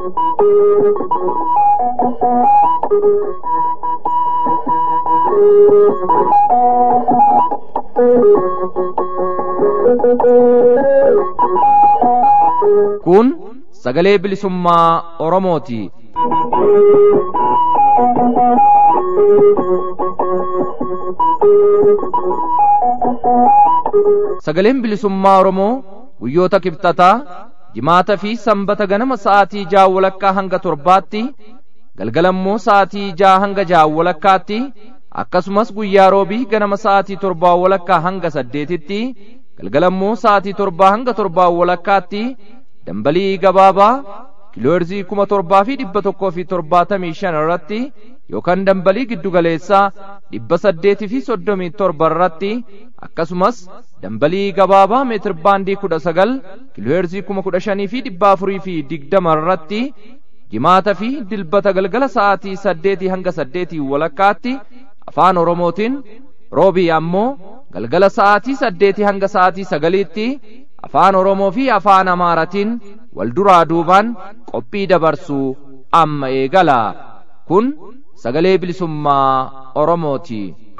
Kun sagalee bilisummaa Oromooti. Sagaleen bilisummaa Oromoo guyyoota kibxataa jimaata fi sanbata ganama sa'aatii ja'a walakkaa hanga torbaatti galgalammoo sa'aatii ja'a hanga ja'a walakkaatti akkasumas guyyaa roobii ganama sa'aatii torbaa walakkaa hanga saddeetitti galgalammoo sa'aatii torbaa hanga torbaa walakkaatti dambalii gabaabaa kiilooherzii kuma torbaa fi dhibba tokkoo fi torbaatamii shan irratti yookaan dambalii giddugaleessaa dhibba saddeetii fi soddomii torba irratti akkasumas dambalii gabaabaa meetir baandii kudha sagal kiilooherzii kuma kudha shanii fi dhibba afurii fi digdama irratti jimaata fi dilbata galgala sa'aatii saddeetii hanga saddeetii walakkaatti afaan oromootiin roobii ammoo galgala sa'aatii saddeetii hanga sa'aatii sagaliitti afaan oromoo fi afaan amaaratiin wal duraa duubaan qophii dabarsuu amma eegala kun sagalee bilisummaa oromooti.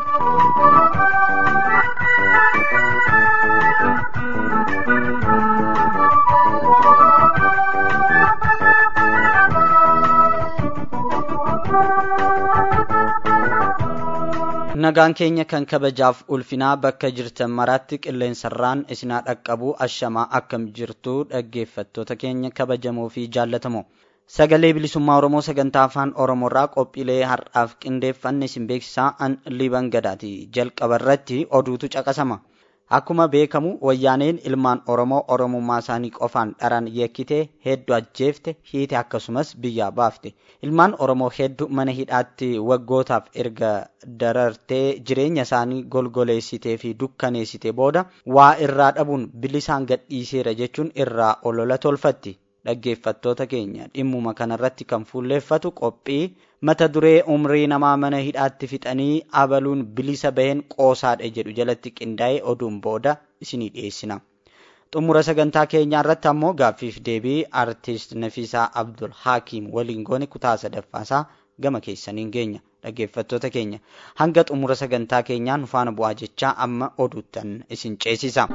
nagaan keenya kan kabajaaf ulfinaa bakka jirtan maraatti qilleensarraan isinaa dhaqqabu ashamaa akkam jirtu dhaggeeffattoota keenya kabajamoo fi jaallatamoo sagalee bilisummaa oromoo sagantaa afaan oromoorraa qophiilee har'aaf qindeeffanne isin beeksisaa an liban gadaati jalqaba irratti oduutu caqasama akkuma beekamu wayyaaneen ilmaan oromoo oromummaa isaanii qofaan dharan yekkite hedduu ajjeefte hiite akkasumas biyyaa baafte ilmaan oromoo hedduu mana hidhaatti waggootaaf erga darartee jireenya isaanii golgoleessitee fi dukkaneessite booda waa irraa dhabuun bilisaan gadhiiseera jechuun irraa olola tolfatti dhaggeeffattoota keenya dhimmuma kanarratti kan fuulleeffatu qophii mata duree umrii namaa mana hidhaatti fixanii abaluun bilisa baheen qoosaadha jedhu jalatti qindaa'ee oduun booda isinii dhiyeessina. xumura sagantaa keenyaa irratti ammoo gaaffiif deebii artist Nafiisaa Abdul Hakiim waliin goone kutaa sadaffaasaa gama keessaniin geenya dhaggeeffattoota keenya hanga xumura sagantaa keenyaa nu faana bu'aa jechaa amma oduuttan isin ceesisa.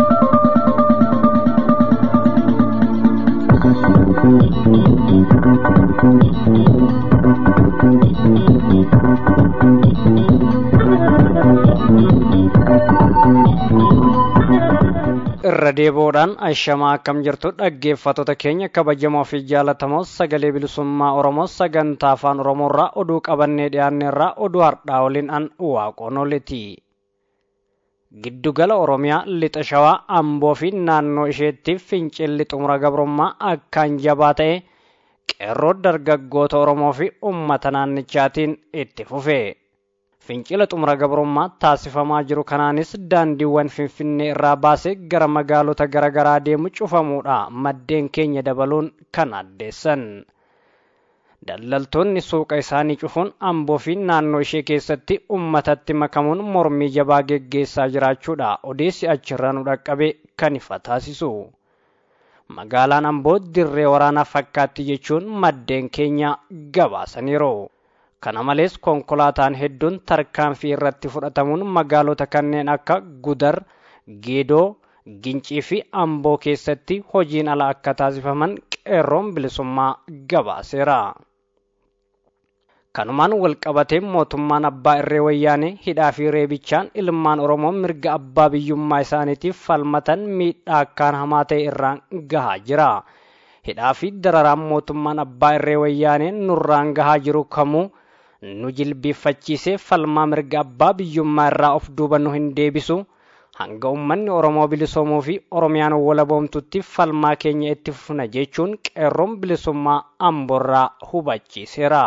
irra deebi'uudhaan ashamaa akkam jirtu dhaggeeffattoota keenya kabajamoo fi jaalatamoo sagalee bilisummaa oromoo sagantaa afaan oromoorraa oduu qabannee dhiyaanneerraa oduu har'aa waliin an waaqoonoleti giddugala oromiyaa lixa shawaa amboo fi naannoo isheetti fincilli xumura gabrummaa akkaan jabaa ta'e qeerroo dargaggoota oromoo fi ummata naannichaatiin itti fufe. fincila xumura gabrummaa taasifamaa jiru kanaanis daandiiwwan finfinnee irraa baasee gara magaalota garaagaraa deemu cufamuudha maddeen keenya dabaluun kan addeessan daldaltoonni suuqa isaanii cufuun amboo fi naannoo ishee keessatti ummatatti makamuun mormii jabaa geggeessaa jiraachuudha odeessi achirraa nu dhaqqabe kan ifa taasisu magaalaan amboo dirree waraanaa fakkaatti jechuun maddeen keenya gabaasaniiru. kana malees konkolaataan hedduun tarkaanfii irratti fudhatamuun magaalota kanneen akka gudar geedoo gincii fi amboo keessatti hojiin ala akka taasifaman qeerroon bilisummaa gabaaseera kanumaan walqabatee mootummaan abbaa irree wayyaanee hidhaa fi reebichaan ilmaan oromoo mirga abbaa biyyummaa isaaniitiif falmatan miidhaa akkaan hamaa ta'e irraan gahaa jira hidhaa fi dararaan mootummaan abbaa irree wayyaanee nurraan gahaa jiru kamuu nu jilbiiffachiisee falmaa mirga abbaa biyyummaa irraa of duuba nu hin deebisu hanga ummanni oromoo bilisoomuu fi oromiyaan walaboomtutti falmaa keenya itti fufna jechuun qeerroon bilisummaa amborraa hubachiiseera.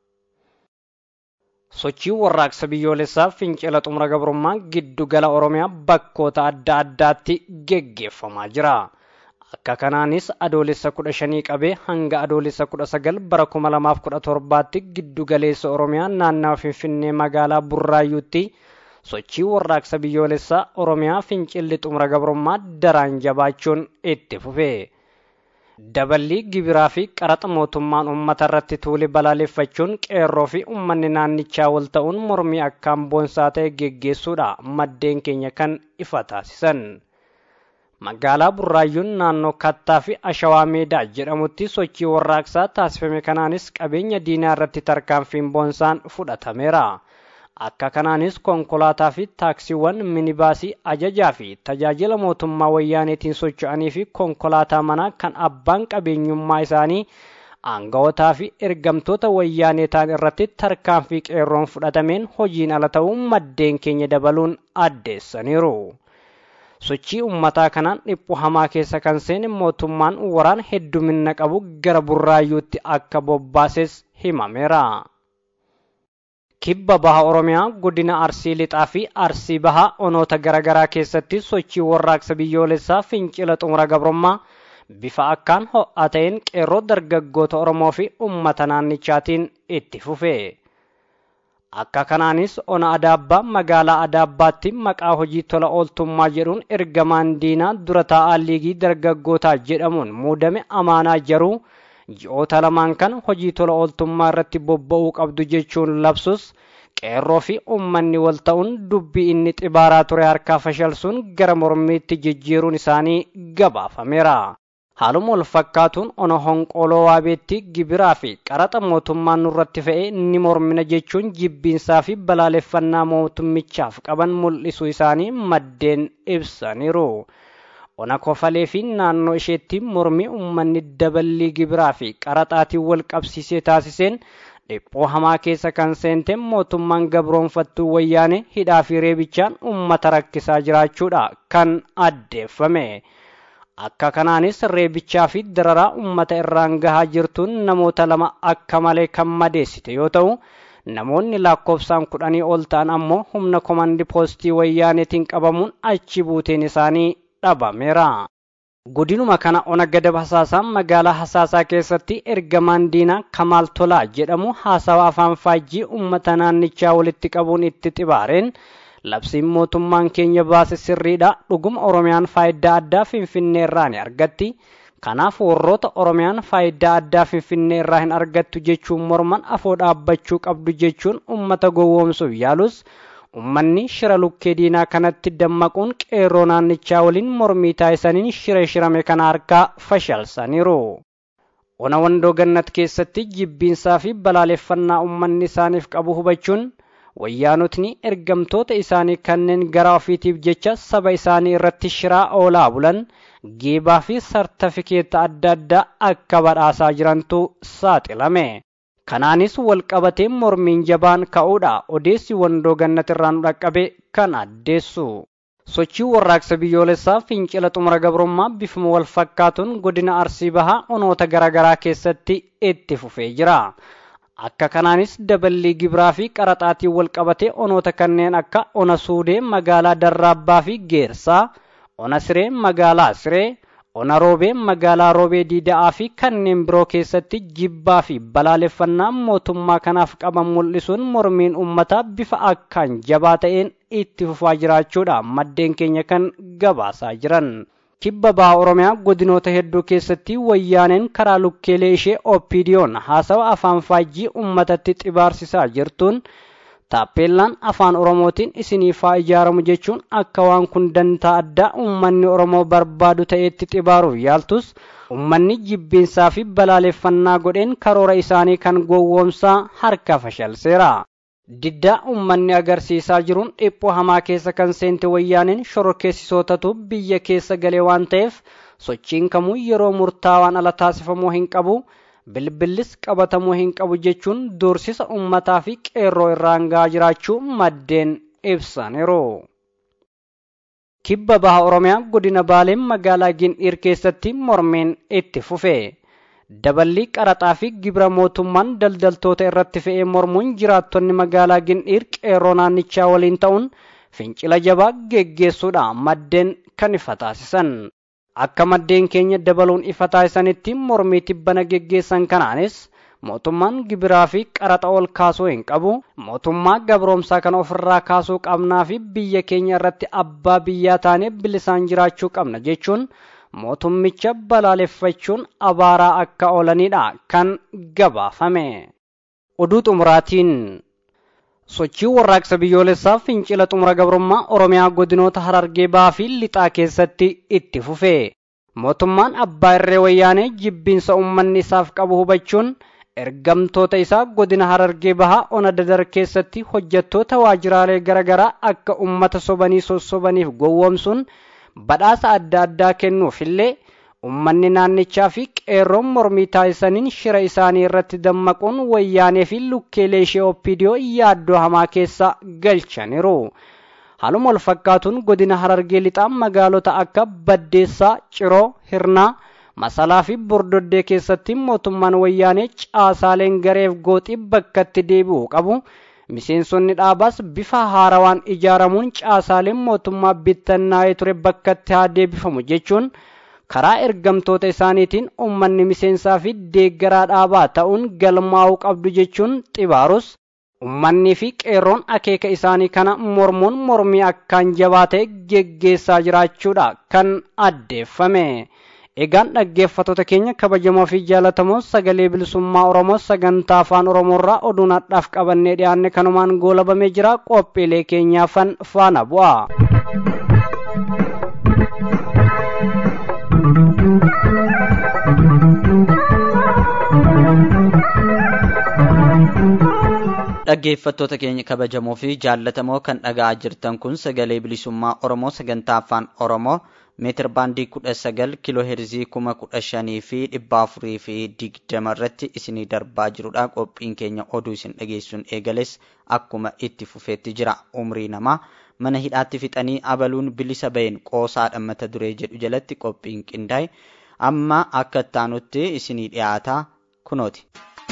sochii warraaqsa biyyoolessaa fincila xumura gabrummaa giddu gala oromiyaa bakkoota adda addaatti geggeeffamaa jira. akka kanaanis adoolessa kudha shanii qabee hanga adoolessa kudha sagal bara kuma lamaaf kudha torbaatti giddu galeessa oromiyaa naannawa finfinnee magaalaa burraayyuutti sochii warraaqsa biyyoolessaa oromiyaa fincilli xumura gabrummaa daraan jabaachuun itti fufe daballii gibiraa fi qaraxa mootummaan uummata irratti tuuli balaaleffachuun qeerroo fi uummanni naannichaa wal ta'uun mormii akkaan boonsaa ta'e geggeessuudha maddeen keenya kan ifa taasisan. magaalaa burraayyuun naannoo kattaa fi ashawaa meedaa jedhamutti sochii warraaqsaa taasifame kanaanis qabeenya diinaa irratti tarkaanfiin boonsaan fudhatameera akka kanaanis konkolaataa fi taaksiiwwan minibaasii ajajaa fi tajaajila mootummaa wayyaaneetiin socho'anii fi konkolaataa manaa kan abbaan qabeenyummaa isaanii aangawotaa fi ergamtoota wayyaanee ta'an irratti tarkaanfii qeerroon fudhatameen hojiin ala ta'uu maddeen keenya dabaluun addeessaniiru. sochii ummataa kanaan dhiphuu hamaa keessa kan seene mootummaan waraana heddumina qabu gara burraayyuutti akka bobbaases himameera. kibba baha oromiyaa godina arsii lixaa fi arsii bahaa onoota garaagaraa keessatti sochii warraaqsa biyyoolessaa fincila xumura gabrummaa bifa akkaan ho'aa ta'een qeerroo dargaggoota oromoo fi ummata naannichaatiin itti fufe. akka kanaanis ona adaabbaa magaalaa adaabbaatti maqaa hojii tola ooltummaa jedhuun ergamaan diinaa dura taa'aa liigii dargaggootaa jedhamuun muudame amaanaa jaruu ji'oota lamaan kan hojii tola ooltummaa irratti bobba'uu qabdu jechuun labsus qeerroo fi uummanni wal ta'uun dubbii inni xibaaraa ture harkaa fashalsuun gara mormiitti jijjiiruun isaanii gabaafameera. haaluma wal fakkaatuun ona honqoloo waabeetti gibiraa fi qaraxa mootummaan nurratti fe'e ni mormina jechuun jibbiinsaa fi balaaleffannaa mootummichaaf qaban mul'isuu isaanii maddeen ibsaniiru. ona kofalee fi naannoo isheetti mormii uummanni daballii gibiraa fi qaraxaatiin wal qabsiisee taasiseen dhiphoo hamaa keessa kan seente mootummaan gabroonfattuu wayyaane hidhaa fi reebichaan uummata rakkisaa jiraachuudha kan addeeffame. akka kanaanis reebichaa fi dararaa uummata irraan gahaa jirtuun namoota lama akka malee kan madeessite yoo ta'u namoonni lakkoofsaan kudhanii ol ta'an ammoo humna komandi poostii wayyaaneetiin qabamuun achi buuteen isaanii dhabameera. Godinuma kana ona gadab hasaasaa magaalaa hasaasaa keessatti ergamaan diinaa Kamaal Tolaa jedhamu haasawa afaan faajjii uummata naannichaa walitti qabuun itti xibaareen labsiin mootummaan keenya baase sirriidha dhuguma oromiyaan faayidaa addaa finfinnee irraa ni argatti kanaaf warroota oromiyaan faayidaa addaa finfinnee irraa hin argattu jechuun morman afoo dhaabbachuu qabdu jechuun ummata gowwoomsuuf yaalus ummanni shira lukkee diinaa kanatti dammaquun qeerroo naannichaa waliin mormii taasisaniin shira shirame kana harkaa fashalsaniiru. ona wandoo gannat keessatti jibbiinsaa fi balaaleffannaa ummanni isaaniif qabu hubachuun wayyaanotni ergamtoota isaanii kanneen gara ofiitiif jecha saba isaanii irratti shiraa oolaa bulan geebaa fi sartifikeeta adda addaa akka badhaasaa jirantu saaxilame. Kanaanis walqabatee mormiin jabaan ka'uudha odeessi wandoo gannat irraan dhaqqabe kan addeessu. Sochii warraaqsa biyyoolessaa fincila xumura gabrummaa bifuma wal fakkaatuun godina arsii bahaa onoota garaagaraa keessatti itti fufee jira. akka kanaanis daballii gibiraa fi qaraxaatiin wal qabatee onoota kanneen akka ona suudee magaalaa darraabbaa fi geersaa ona siree magaalaa siree ona roobee magaalaa roobee diida'aa fi kanneen biroo keessatti jibbaa fi balaaleffannaa mootummaa kanaaf qaban mul'isuun mormiin uummataa bifa akkaan jabaa ta'een itti fufaa jiraachuudha maddeen keenya kan gabaasaa jiran. kibba baha oromiyaa godinoota hedduu keessatti wayyaaneen karaa lukkeelee ishee oppiidiyoon haasawa afaan faajjii uummatatti xibaarsisaa jirtuun taappeellaan afaan oromootiin isiniifaa ijaaramu jechuun akka waan kun dantaa addaa uummanni oromoo barbaadu ta'etti xibaaruuf yaaltus uummanni jibbiinsaa fi balaaleffannaa godheen karoora isaanii kan gowwoomsaa harka fashalseera. diddaa uummanni agarsiisaa jiruun dhiphoo hamaa keessa kan seente wayyaaneen shororkeessisootatu biyya keessa galee waan ta'eef sochiin kamuu yeroo murtaawaan ala taasifamuu hin qabu bilbillis qabatamuu hin qabu jechuun doorsisa uummataa fi qeerroo irraan gahaa jiraachuu maddeen ibsaniiru. kibba baha oromiyaa godina baaleen magaalaa gindhiir keessatti mormeen itti fufe. daballii qaraxaa fi gibira mootummaan daldaltoota irratti fe'ee mormuun jiraattonni magaalaa gindhiir qeerroo naannichaa waliin ta'uun fincila jabaa geggeessuudha maddeen kan ifa taasisan. Akka maddeen keenya dabaluun ifa taasisanitti mormii tibbana geggeessan kanaanis mootummaan gibiraa fi qaraxa ol kaasuu hin qabu mootummaa gabroomsaa kana ofirraa kaasuu qabnaa fi biyya keenya irratti abbaa biyyaa taanee bilisaan jiraachuu qabna jechuun mootummicha balaaleffachuun abaaraa akka oolanidha kan gabaafame oduu xumuraatiin sochii warraaqsa biyyoolessaa fincila xumura gabrummaa oromiyaa godinoota harargee bahaa fi lixaa keessatti itti fufe mootummaan abbaa irree wayyaanee jibbiinsa ummanni isaaf qabu hubachuun ergamtoota isaa godina harargee bahaa ona dadar keessatti hojjettoota waajjiraalee garaagaraa akka ummata sobanii sossobaniif gowwoomsuun badhaasa adda addaa kennuuf illee ummanni naannichaa fi qeerroon mormii taasisaniin shira isaanii irratti dammaquun wayyaanee fi lukkeelee ishee oppidiyoo yaaddoo hamaa keessa galchaniiru. Haaluma wal fakkaatuun godina harargee lixaa magaalota akka Baddeessaa, Ciroo, Hirnaa, Masalaa fi Bordoddee keessatti mootummaan wayyaanee caasaaleen gareef gooxii bakkatti deebi'uu qabu. Miseensonni dhaabaas bifa haarawaan ijaaramuun caasaaleen mootummaa bittannaa'ee ture bakkatti haa deebifamu jechuun karaa ergamtoota isaaniitiin ummanni miseensaa fi deeggaraa dhaabaa ta'uun galmaa'uu qabdu jechuun xibaarus ummannii fi qeerroon akeeka isaanii kana mormuun mormii akkaan jabaa ta'e geggeessaa jiraachuudha kan addeeffame. Egaan dhaggeeffattoota keenya kabajamoo fi jaallatamoo sagalee bilisummaa Oromoo sagantaa afaan Oromoorraa oduun hadhaaf qabannee dhiyaanne kanumaan goolabamee jira qophiilee keenyaafan faana bu'a. dhaggeeffattoota keenya kabajamoo fi jaallatamoo kan dhaga'aa jirtan kun sagalee bilisummaa oromoo sagantaa afaan oromoo meetir baandii kudha sagal kiloo heerzii kuma kudha shanii fi dhibba afurii fi digdama irratti isinii darbaa jirudha qophiin keenya oduu isin dhageessuun eegales akkuma itti fufeetti jira umrii namaa mana hidhaatti fixanii abaluun bilisa baheen qoosaadha mata duree jedhu jalatti qophiin qindaa'e amma akka ittaanutti isinii dhiyaataa kunooti.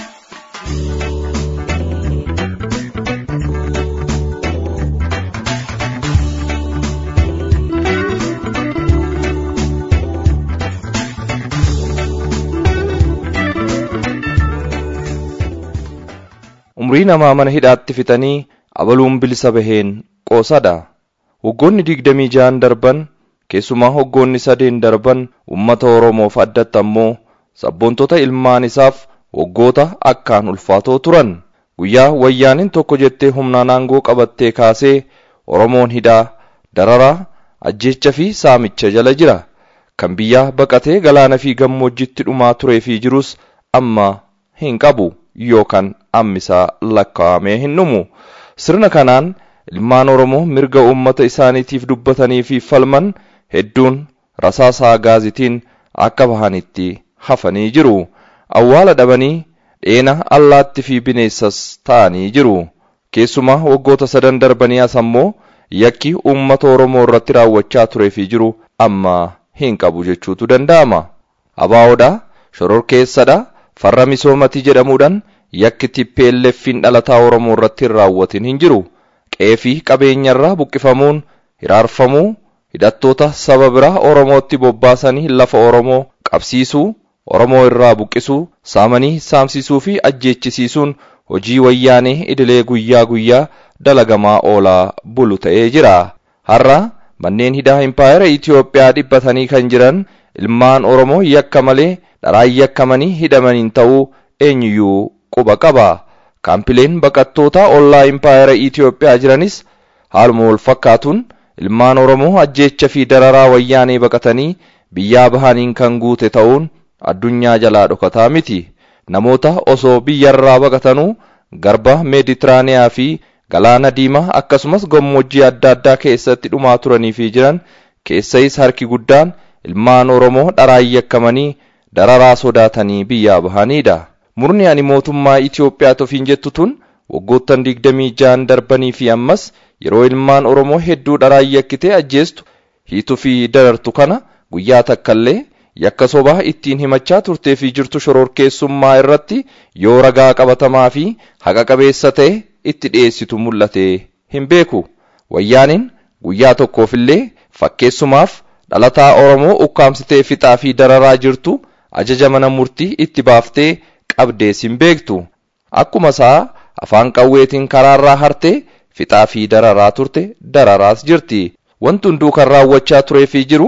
umrii namaa mana hidhaatti fixanii abaluun bilisa baheen qoosadha waggoonni digdamii ja'an darban keessumaa waggoonni sadeen darban ummata oromoof addatti ammoo sabboontota ilmaan isaaf waggoota akkaan ulfaatoo turan guyyaa wayyaaniin tokko jettee humnaan aangoo qabattee kaasee oromoon hidhaa dararaa ajjeecha fi saamicha jala jira kan biyyaa baqatee galaana fi gammoojjitti dhumaa turee fi jirus amma hin qabu yookaan ammisaa lakkaa'amee hin dhumu sirna kanaan ilmaan oromoo mirga uummata isaaniitiif dubbatanii fi falman hedduun rasaasaa gaazitiin akka bahanitti hafanii jiru awwaala dhabanii dheena allaatti fi bineensas ta'anii jiru keessumaa waggoota sadan darbanii as ammoo yakki uummata oromoo irratti raawwachaa turee fi jiru amma hin qabu jechuutu danda'ama abaa'oodha shororkeessadha farra misoomatii jedhamuudhaan yakki TPLF'n dhalataa oromoo irratti hin raawwatin hin jiru qe'ee fi qabeenyarraa buqqifamuun hiraarfamuu hidhattoota saba biraa oromootti bobbaasanii lafa oromoo qabsiisuu oromoo irraa buqqisuu saamanii saamsisuu fi ajjeechisiisuun hojii wayyaanee idilee guyyaa guyyaa dalagamaa oolaa bulu ta'ee jira har'a manneen hidhaa impaayera Itiyoophiyaa dhibbatanii kan jiran ilmaan oromoo yakka malee dharaan yakkamanii hidhamaniin ta'uu eenyuyyuu quba qaba kaampileen baqattootaa ollaa impaayera Itiyoophiyaa jiranis haaluma wal fakkaatuun ilmaan oromoo ajjeecha fi dararaa wayyaanee baqatanii biyyaa bahaniin kan guute ta'uun addunyaa jalaa dhokataa miti namoota osoo biyyarraa baqatanuu garba meeditiraaniyaa fi galaana diimaa akkasumas gammoojjii adda addaa keessatti dhumaa turanii fi jiran keessayis harki guddaan ilmaan oromoo dharaan yakkamanii dararaa sodaatanii biyyaa bahanidha murni ani mootummaa Itiyoophiyaa tofiin jettu tun waggoottan digdamii ja'an darbanii fi ammas yeroo ilmaan oromoo hedduu dharaan yakkitee ajjeestu hiituu fi darartu kana guyyaa takkallee yakka sobaa ittiin himachaa turtee fi jirtu shororkeessummaa irratti yoo ragaa qabatamaa fi haqa qabeessa ta'e itti dhiyeessitu mul'ate hin beeku wayyaaniin guyyaa tokkoofillee fakkeessumaaf dhalataa oromoo ukkaamsitee fixaa fi dararaa jirtu ajaja mana murtii itti baaftee qabdees hin beektu akkuma isaa afaan qawweetiin karaarraa hartee fixaa fi dararaa turte dararaas jirti wanti hunduu kan raawwachaa turee fi jiru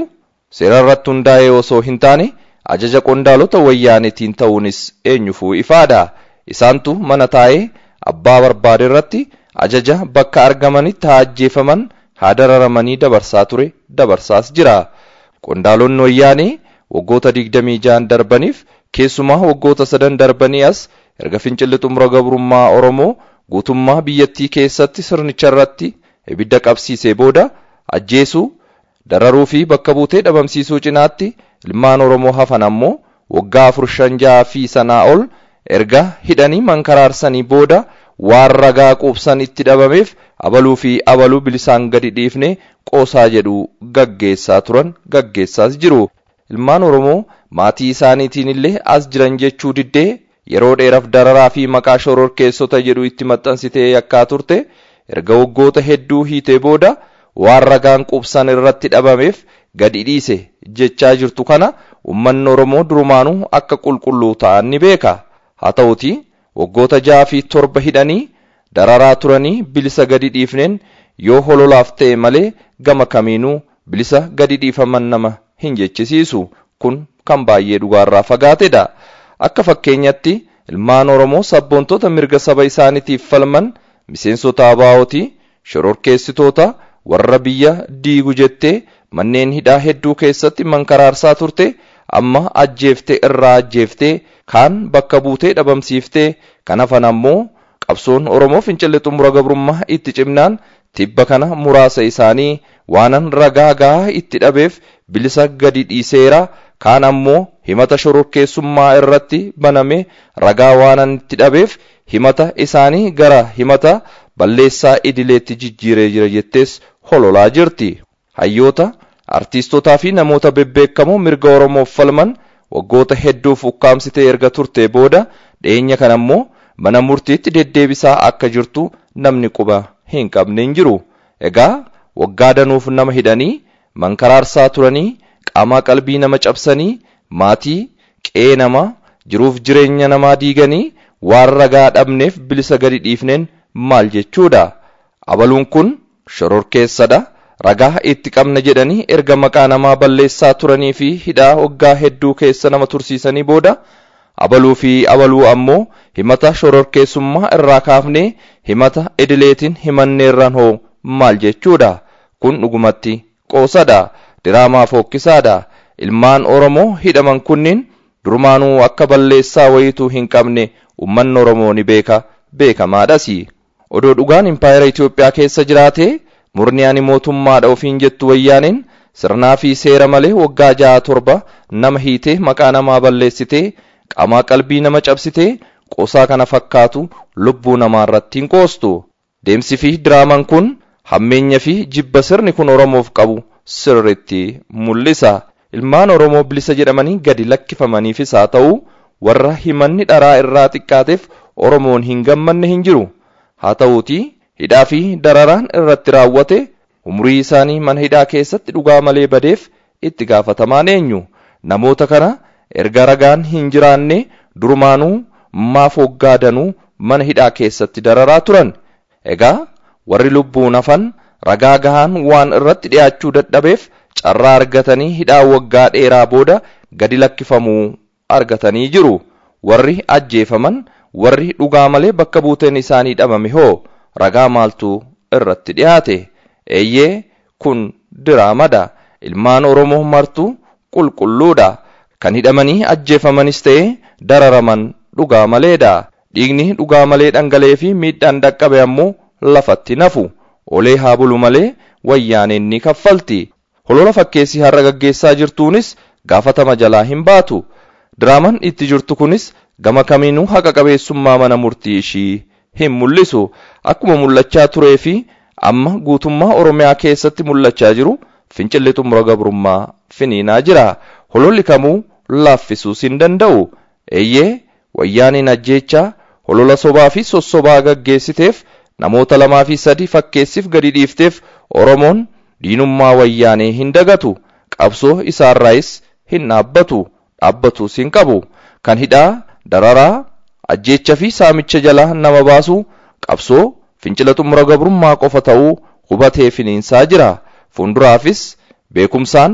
seera irratti hundaa'ee osoo hin taane ajaja qondaalota wayyaanetiin ta'uunis eenyufuu ifaadha isaantu mana taa'ee abbaa barbaade irratti ajaja bakka argamanitti haa ajjeefaman haa dararamanii dabarsaa ture dabarsaas jira qondaalonni wayyaanee waggoota digdamii ja'an darbaniif keessumaa waggoota sadan darbanii as erga fincilli xumura gabrummaa oromoo guutummaa biyyattii keessatti sirnicha irratti ibidda qabsiisee booda ajjeesuu dararuu fi bakka buutee dhabamsiisuu cinaatti ilmaan oromoo hafan ammoo waggaa afur shan ja'a fi sanaa ol erga hidhanii mankaraarsanii booda waan ragaa quubsan itti dhabameef abaluu fi abaluu bilisaan gadi dhiifne qoosaa jedhu gaggeessaa turan gaggeessaas jiru ilmaan oromoo maatii isaaniitiin illee as jiran jechuu diddee yeroo dheeraaf dararaa fi maqaa shororkeessota jedhu itti maxxansitee yakkaa turte erga waggoota hedduu hiitee booda waan ragaan quubsan irratti dhabameef gadi dhiise jechaa jirtu kana ummanni oromoo durumaanuu akka qulqulluu ta'an ni beeka haa ta'uti waggoota ja'a fi torba hidhanii dararaa turanii bilisa gadi dhiifneen yoo hololaaf ta'e malee gama kamiinuu bilisa gadi dhiifaman nama hin jechisiisu kun kan baay'ee dhugaarraa fagaatedha akka fakkeenyatti ilmaan oromoo sabboontota mirga saba isaaniitiif falman miseensota abaa'otii shororkeessitoota warra biyya diigu jettee manneen hidhaa hedduu keessatti mankaraarsaa turte amma ajjeeftee irraa ajjeeftee kaan bakka buutee dhabamsiiftee kan hafan ammoo qabsoon oromoo fincilli xumura gabrummaa itti cimnaan tibba kana muraasa isaanii waanan ragaa gahaa itti dhabeef bilisa gadi dhiiseera kaan ammoo himata shororkeessummaa irratti baname ragaa waanan itti dhabeef himata isaanii gara himata balleessaa idileetti jijjiiree jira jettees hololaa jirti hayyoota artiistotaa fi namoota bebbeekamoo mirga oromoof falman waggoota hedduuf ukkaamsitee erga turte booda dhiyeenya kana ammoo mana murtiitti deddeebisaa akka jirtu namni quba hin qabne hin jiru egaa waggaa danuuf nama hidhanii mankaraarsaa turanii qaamaa qalbii nama cabsanii maatii qe'ee namaa jiruuf jireenya namaa diiganii waan ragaa dhabneef bilisa gadi dhiifneen maal jechuudha abaluun kun shororkeessadha ragaa itti qabna jedhanii erga maqaa namaa balleessaa turanii fi hidhaa waggaa hedduu keessa nama tursiisanii booda abaluu fi abaluu ammoo himata shororkeessummaa irraa kaafnee himata idileetiin himanneerran hoo maal jechuudha kun dhugumatti qoosadha diraamaa fookkisaadha ilmaan oromoo hidhaman kunniin durumaanuu akka balleessaa wayituu hin qabne ummanni oromoo ni beeka beekamaadhas odoo dhugaan impaayera Itoophiyaa keessa jiraatee murni ani mootummaadha ofiin jettu wayyaaniin sirnaa fi seera malee waggaa ja'a torba nama hiitee maqaa namaa balleessitee qaamaa qalbii nama cabsitee qoosaa kana fakkaatu lubbuu namaa irratti hin qoostu deemsi fi diraamaan kun hammeenya fi jibba sirni kun oromoof qabu sirritti mul'isa ilmaan oromoo bilisa jedhamanii gadi lakkifamaniifis haa ta'u warra himanni dharaa irraa xiqqaateef oromoon hin gammanne hin jiru haa ta'uutii hidhaa fi dararaan irratti raawwate umurii isaanii mana hidhaa keessatti dhugaa malee badeef itti gaafatamaan eenyu namoota kana erga ragaan hin jiraanne durumaanuu maaf waggaa danuu mana hidhaa keessatti dararaa turan egaa warri lubbuun hafan ragaa gahaan waan irratti dhiyaachuu dadhabeef carraa argatanii hidhaa waggaa dheeraa booda gadi lakkifamuu argatanii jiru warri ajjeefaman warri dhugaa malee bakka buuteen isaanii dhabame hoo ragaa maaltu irratti dhiyaate eeyyee kun diraamadha ilmaan oromoo martuu qulqulluudha kan hidhamanii ajjeefamanis ta'e dararaman dhugaa maleedha dhiigni dhugaa malee dhangala'ee fi miidhaan dhaqqabe ammoo lafatti nafu olee haa bulu malee wayyaaneen ni kaffalti holola fakkeessii har'a gaggeessaa jirtuunis gaafatama jalaa hin baatu diraaman itti jirtu kunis gama kamiinuu haqa qabeessummaa mana murtii ishii hin mul'isu akkuma mul'achaa turee fi amma guutummaa oromiyaa keessatti mul'achaa jiru fincilli xumura gabrummaa finiinaa jira hololli kamuu laaffisuus hin danda'u eeyyee wayyaaniin ajjeechaa holola sobaa fi sossobaa gaggeessiteef namoota lamaa fi sadii fakkeessiif gadi dhiifteef oromoon diinummaa wayyaanee hin dagatu qabsoo isaarraayis hin dhaabbatu dhaabbatus hin qabu kan hidhaa dararaa ajjeecha fi saamicha jalaa nama baasu qabsoo fincila xumura gabrummaa qofa ta'uu hubatee finiinsaa jira fuulduraafis beekumsaan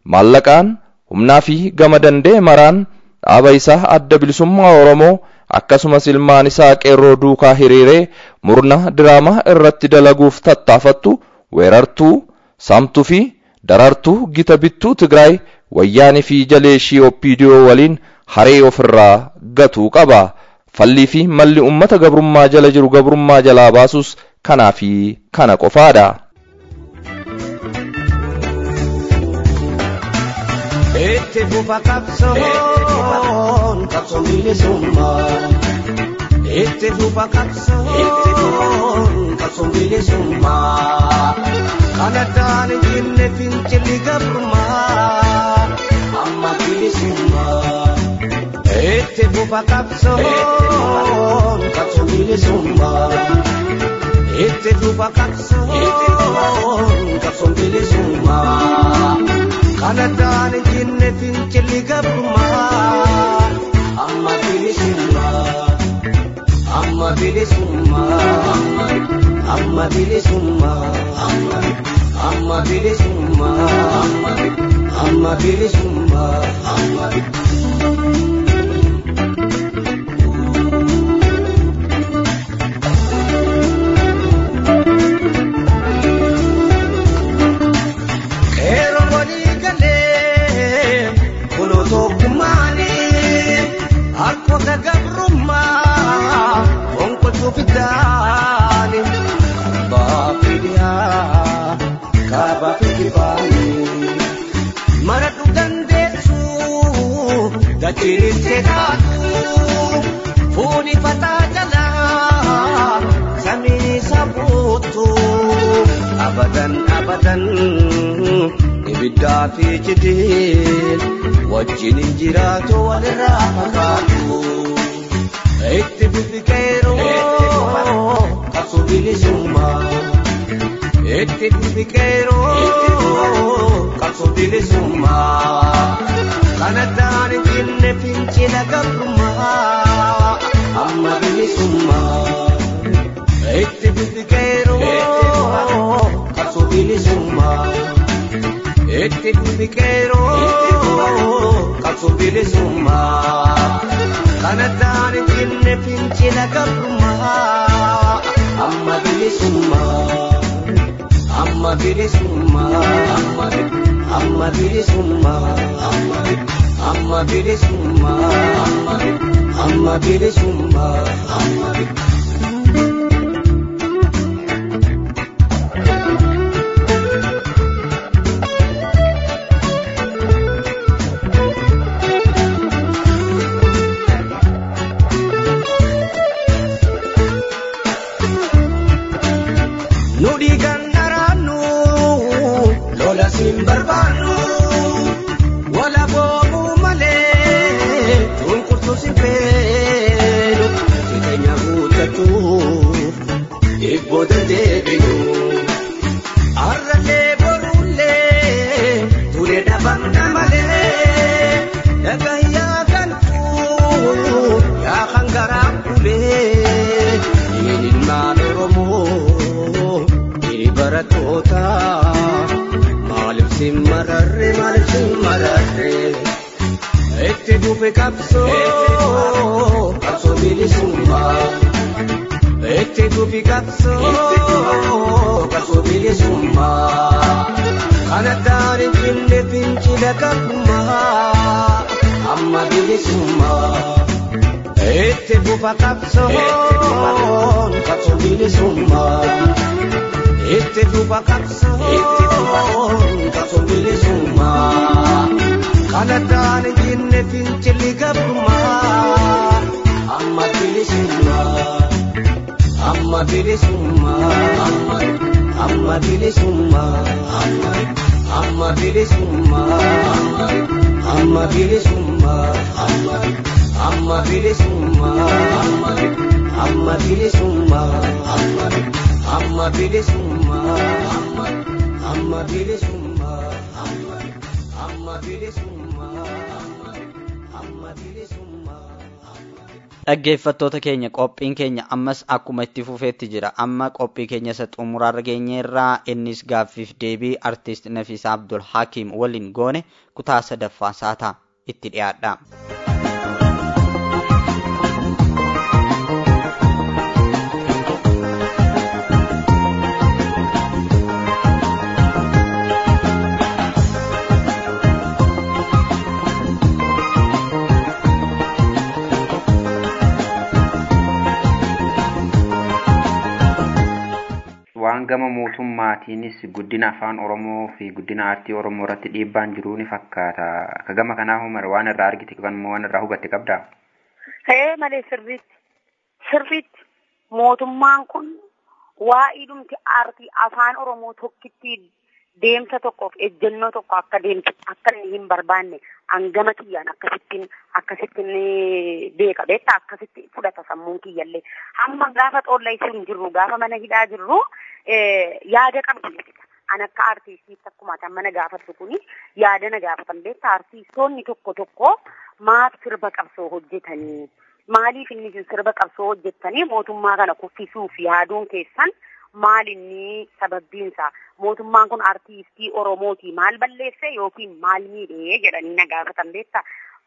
maallaqaan humnaa fi gama danda'e maraan dhaaba isaa adda bilisummaa oromoo akkasumas ilmaan isaa qeerroo duukaa hiriiree murna diraamaa irratti dalaguuf tattaafattu weerartuu saamtuu fi darartuu gita bittuu tigraay wayyaanii fi jaleeshii oppiidiyoo waliin haree ofirraa gatuu qaba fallii fi malli ummata gabrummaa jala jiru gabrummaa jalaa baasus kanaa fi kana qofaadha. Itti fufa qabsoon qabsoon bilisummaa. Itti fufa qabsoon qabsoon bilisummaa. Kan addaan hin jinne fincilli gabrummaa. Amma bilisummaa. Itti fufa qabsoon qabsoon bilisummaa. Itti fufa qabsoon qabsoon bilisummaa. Kan addaan hin jinne fincilli gabrummaa. Amma bilisummaa. Amma bilisummaa. Amma bilisummaa. Amma bilisummaa. Amma bilisummaa. Qeerroo walii galee kunoo tokkummaanii harkoota gabrummaa onkolchuu fiddaani abbaa fidiyaa kaabaa fi kibaanii maradhu dandeessuu dachiin seetaatu fuuni fataa jalaa samiin isa buutu abadan abadan ibiddaa fi cidhiin wajjin hin jiraatu walirraa fagaatu itti fufi qeeroo qabsoo bilisummaa itti fufi qeeroo qabsoo bilisummaa kan addaan hin jinne fincila gabrummaa amma bilisummaa itti fufi qeeroo qabsoo bilisummaa itti fufi qeeroo qabsoo bilisummaa kan addaan hin jinne fincila gabrummaa amma bilisummaa amma bilisummaa amma bilisummaa amma bilisummaa amma bilisummaa nu dhiigan dharaannu lola siin barbaannu wala boobuu malee cunqurtuu si feenu jireenya guuttachuuf dhibboota deebinu arrallee borullee ture dhabamna malee dhagayyaa galtuu yaa kan garaa bulee ilmaan oromoo hiri barattoota maaliif si mararre maaliif si mararre itti fufe qabsoo qabsoo bilisummaa itti fufi qabsoo qabsoo bilisummaa kan addaan hin jinne fincila gabrummaa amma bilisummaa itti fufa qabsoon qabsoo bilisummaa itti fufa qabsoon qabsoo bilisummaa kan addaan hin jinne fincilli gabrummaa amma bilisummaa amma bilisummaa amma bilisummaa amma bilisummaa amma bilisummaa amma bilisummaa amma bilisummaa amma bilisummaa amma bilisummaa amma bilisummaa amma bilisummaa dhaggeeffattoota keenya qophiin keenya ammas akkuma itti fufeetti jira amma qophii keenya isa xumuraarra geenyeerraa innis gaaffiif deebii artiist nafiisaa abdul hakiim waliin goone kutaa sadaffaa saataa itti dhiyaadha. waan gama mootummaatiinis guddina afaan oromoo fi guddina aartii oromoo irratti dhiibbaan jiruu ni fakkaata ka gama kanaa humar waan irraa argite kan waan irraa hubatte qabdaa Ta'ee malee sirriitti sirriitti mootummaan kun waa'ee dhumti aartii afaan oromoo tokkitti deemsa tokkoof ejjennoo tokko akka deemtu akka inni hin barbaanne hangama kiyyaan akkasittiin akkasittiin beeka beekta akkasitti fudhata sammuun kiyyallee hamma gaafa xoolla isin hin jirru gaafa mana hidhaa jirru yaada qabdi jechuudha. An akka aartistiitti akkuma kan mana gaafattu kuni yaada na gaafatan beekta aartistoonni tokko tokko maaf sirba qabsoo hojjetanii maaliif inni isin sirba qabsoo hojjettanii mootummaa kana kuffisuuf yaaduun keessan maal inni sababbiinsa mootummaan kun aartistii oromooti maal balleesse yookiin maal miidhee jedhanii na gaafatan beekta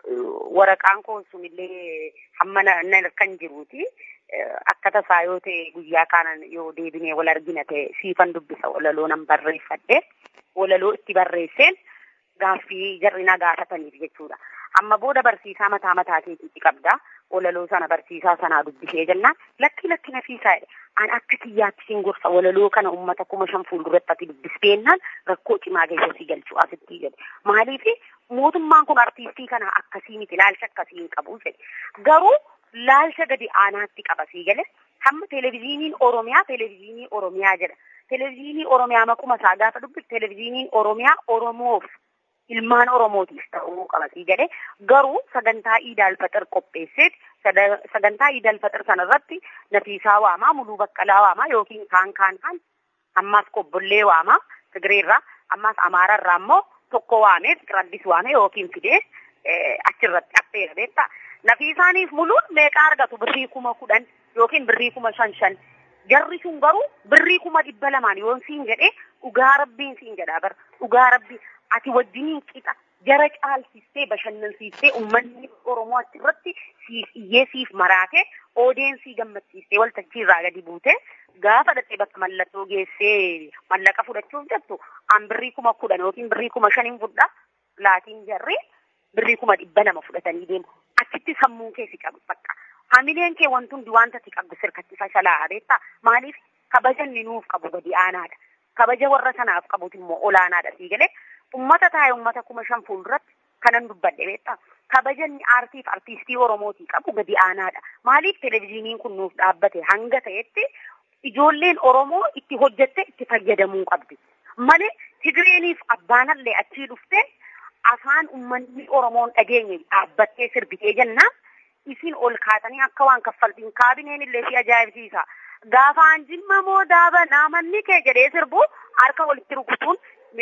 waraqaan koo sunillee hamma na kan jiruuti akka tasaa yoo ta'e guyyaa kanan yoo deebinee wal argina ta'e siifan dubbisa walaloo nan barreeffadhe walaloo itti barreesseen gaaffii jarri na gaafataniif jechuudha. Amma booda barsiisaa mataa mataa keetiitti qabda. Walaloo sana barsiisaa sanaa dubbisee jennaan lakki lakki nafiisaa an akka kiyyaatti siin gorsa walaloo kana uummata kuma shan fuulduratti ati dubbisbeennaan rakkoo cimaa keessa si galchu asitti jedhe. Maaliif mootummaan kun artiistii kana akkasii miti laalcha akkasii hin qabu jedhe. Garuu laalcha gadi aanaatti qaba sii gale hamma televezyiiniin Oromiyaa televezyiinii Oromiyaa jedha. Televezyiinii Oromiyaa maquma isaa gaafa dubbisu televezyiiniin Oromiyaa Oromoof ilmaan Oromootiif ta'uu qaba sii jedhe garuu sagantaa Iidaal Faxir qopheesseet sagantaa Iidaal Faxir sanarratti Nafiisaa waamaa Muluu Baqqalaa waamaa yookiin kaan kaan kaan ammaas Qobbollee waamaa Tigireerraa ammaas Amaararraa immoo tokko waamee Fiqiraddis waamee yookiin fidee achirratti affeera beektaa. Nafiisaaniif muluun meeqa argatu birrii kuma kudhan yookiin birrii kuma shan shan. Jarri sun garuu birrii kuma dhibba lamaan yoon siin jedhee dhugaa rabbiin siin jedhaa bara dhugaa rabbii ati wajjiniin qixa jara caalsistee bashannansiistee uummanni Oromoo achirratti siif iyyee siif maraatee odeensii gammachiistee waltajjii irraa gadi buutee gaafa dhaqee bakka mallattoo geessee mallaqa fudhachuuf jettu an birrii kuma kudhan yookiin birrii kuma shaniin fudha laatiin jarri birrii kuma dhibba lama fudhatanii deemu. Achitti sammuun keessi qabu bakka. Hamileen kee wanti hundi wanta ati qabdu sirkatti fashalaa beektaa maaliif kabajanni nuuf qabu gadi aanaadha. Kabaja warra sanaaf qabutu immoo olaanaadha sii galee ummata taa'e ummata kuma shan fuulduratti kanan dubbadhe beektaa. Kabajanni aartiif artiistii Oromootii qabu gadi aanaadha. Maaliif televezyiiniin kun nuuf dhaabbate hanga ta'etti ijoolleen Oromoo itti hojjette itti fayyadamuu qabdi. Malee Tigreeniif abbaanallee achii dhuftee afaan uummanni Oromoon dhageenye dhaabbattee sirbitee jennaan isin ol kaatanii akka waan kaffaltiin kaabineen illee si ajaa'ibsiisa. Gaafaan jimma moo daaba naamanni kee jedhee sirbu harka walitti rukutuun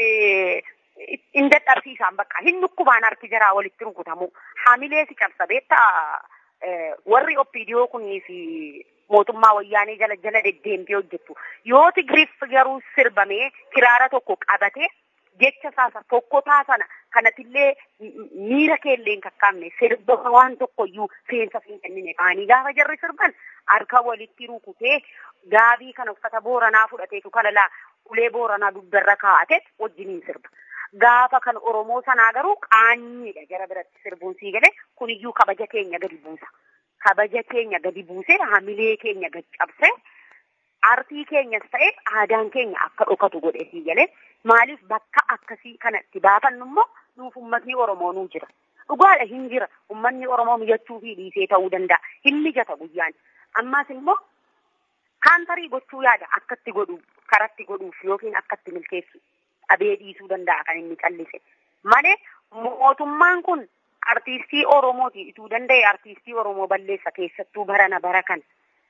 hin dadhabsiisaan bakka hin dhukkubaan harki jaraa walitti rukutamu. Hamilee si cabsa beektaa warri oppiidiyoo kunii fi mootummaa wayyaanee jala jala deddeemtee hojjettu. Yoo tigiriif garuu sirbamee kiraara tokko qabatee jecha saasa tokkotaa sana kanatillee miira keellee hin kakkaabne sirba waan tokkoyyuu seensa hin kennine qaanii gaafa jarri sirban harka walitti rukutee gaabii kana uffata booranaa fudhateetu kalalaa ulee booranaa dugdarra kaa'ate wajjiniin sirba. Gaafa kan Oromoo sanaa garuu qaanyiidha jara biratti sirbuun sii gale kuniyyuu kabaja keenya gadi buusa. Kabaja keenya gadi buusee hamilee keenya gadi cabsee aartii keenyas ta'e aadaan keenya akka dhokatu godhe sii galee maaliif bakka akkasii kanatti baafannu immoo nuuf ummatni Oromoo nuu jira. Dhugaadha hin jira ummanni Oromoo mijachuu fi dhiisee ta'uu danda'a. Hin mijata guyyaan. Ammas immoo kaantarii gochuu yaada akkatti godhu karatti godhuuf yookiin akkatti milkeessu dhabee dhiisuu danda'a kan inni callise. Malee mootummaan kun artiistii Oromooti ituu danda'e artiistii Oromoo balleessa keessattuu barana bara kana.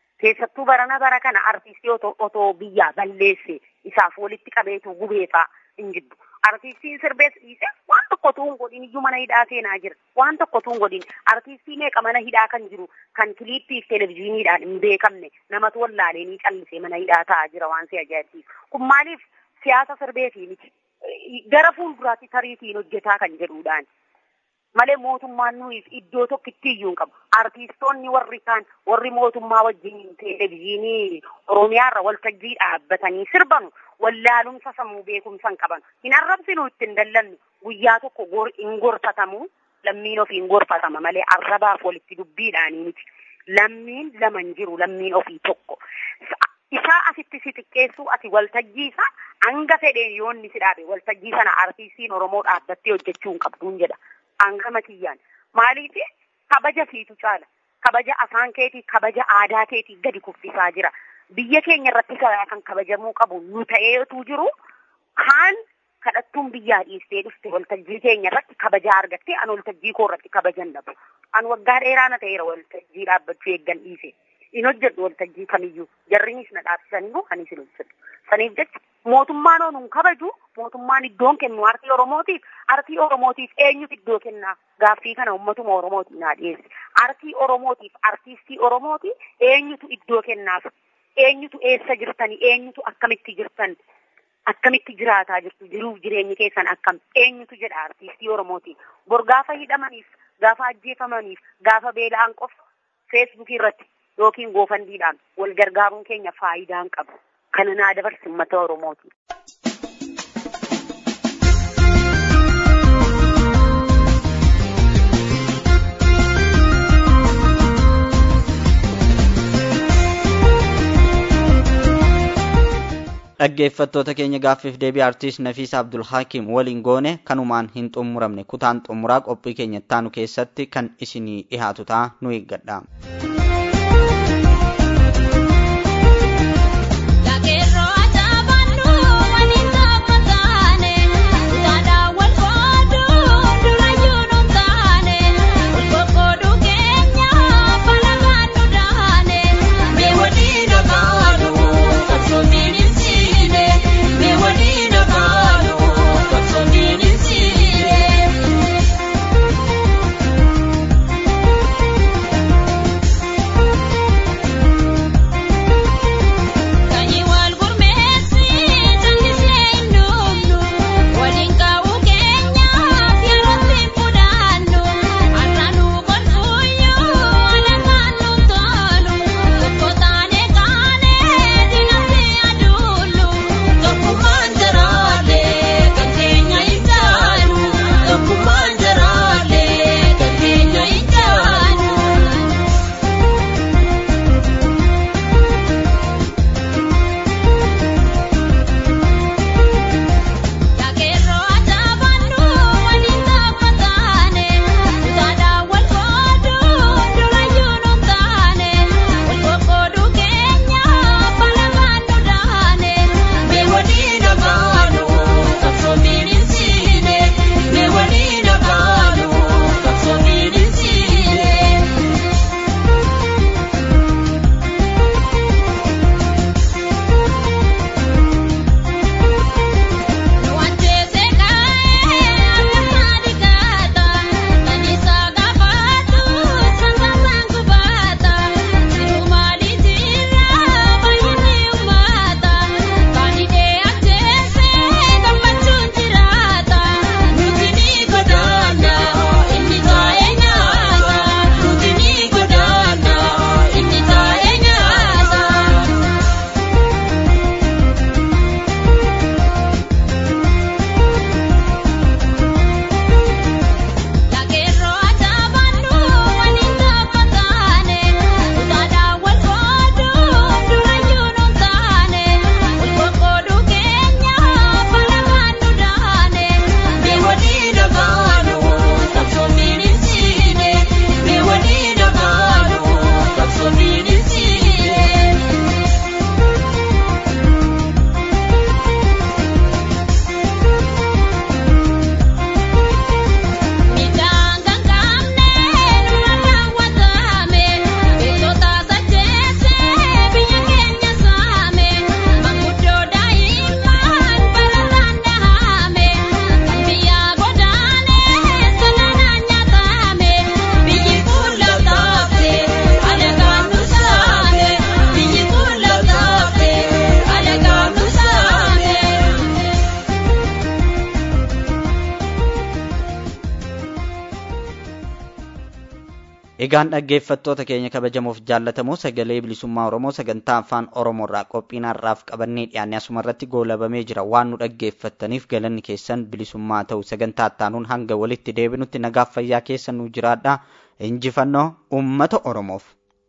keessattuu barana bara kana artiistii otoo biyyaa balleesse isaaf walitti qabeetu gubeefaa hin jiddu. Artiistiin sirbees dhiise waan tokko utuu hin godhin iyyuu mana hidhaa seenaa jira. Waan tokko utuu hin godhin artiistii meeqa mana hidhaa kan jiru kan kiliippii fi televezyiiniidhaan hin beekamne namatu wallaalee ni callisee mana hidhaa taa'aa jira waan si ajaa'ibsiisu. Kun maaliif siyaasa sirbeetii miti. Gara fuulduraatti tariitiin hojjetaa kan jedhuudhaan. malee mootummaan nuyi iddoo tokkitti iyyuu hin qabu. Artiistoonni warri kaan warri mootummaa wajjin televezyiinii Oromiyaarra waltajjii dhaabbatanii sirbanu wallaalumsa sammuu beekumsa hin qaban. Hin arrabsinu ittiin dallannu guyyaa tokko hin gorfatamu lammiin ofii hin gorfatama malee arrabaaf walitti dubbiidhaanii miti. Lammiin lama hin jiru lammiin ofii tokko. Isaa asitti si xiqqeessu ati waltajjii isaa hanga fedheen yoo inni si dhaabe waltajjii sana artiistiin Oromoo dhaabbattee hojjechuu hin qabduun jedha. hangama kiyyaan maaliif kabaja siitu caala kabaja afaan keetii kabaja aadaa keetii gadi kuffisaa jira biyya keenya irratti karaa kan kabajamuu qabu nu ta'eetu jiru kaan kadhattuun biyyaa dhiistee dhufte waltajjii keenya irratti kabajaa argattee an waltajjii koo irratti kabajan dhabu an waggaa dheeraa na ta'eera waltajjii dhaabbachuu eeggan dhiise hin hojjedhu waltajjii kamiyyuu jarrinis na dhaabsisanii anis hin hojjedhu saniif jecha mootummaan onuun kabaju mootummaan iddoon kennu artii oromootiif artii oromootiif eenyutu iddoo kennaa gaaffii kana ummatuma oromootiin naa dhiyeesse artii oromootiif artiistii oromooti eenyutu iddoo kennaaf eenyutu eessa jirtanii eenyutu akkamitti jirtan akkamitti jiraataa jirtu jiruuf jireenyi keessan akkam eenyutu jedha artiistii oromootiin bor gaafa hidhamaniif gaafa ajjeefamaniif gaafa beela'an qofa feesbuukii irratti yookiin goofandiidhaan wal gargaaruun keenya faayidaa hin qabu. kana naa dabarsi uummata Oromooti. dhaggeeffattoota keenya gaaffiif deebii artiist Nafiisa Abdul Hakim waliin goone kanumaan hin xumuramne kutaan xumuraa qophii keenya ittaanu keessatti kan isinii dhihaatu ta'a nu eeggadha. Thank you. Egaan dhaggeeffattoota keenya kabajamoof jaallatamoo sagalee bilisummaa Oromoo sagantaa afaan Oromoorraa qophiin har'aaf qabannee dhiyaannee asuma irratti goolabamee jira waan nu dhaggeeffattaniif galanni keessan bilisummaa ta'u sagantaa ittaanuun hanga walitti deebinutti nagaaf fayyaa keessa nu jiraadha injifannoo uummata Oromoof.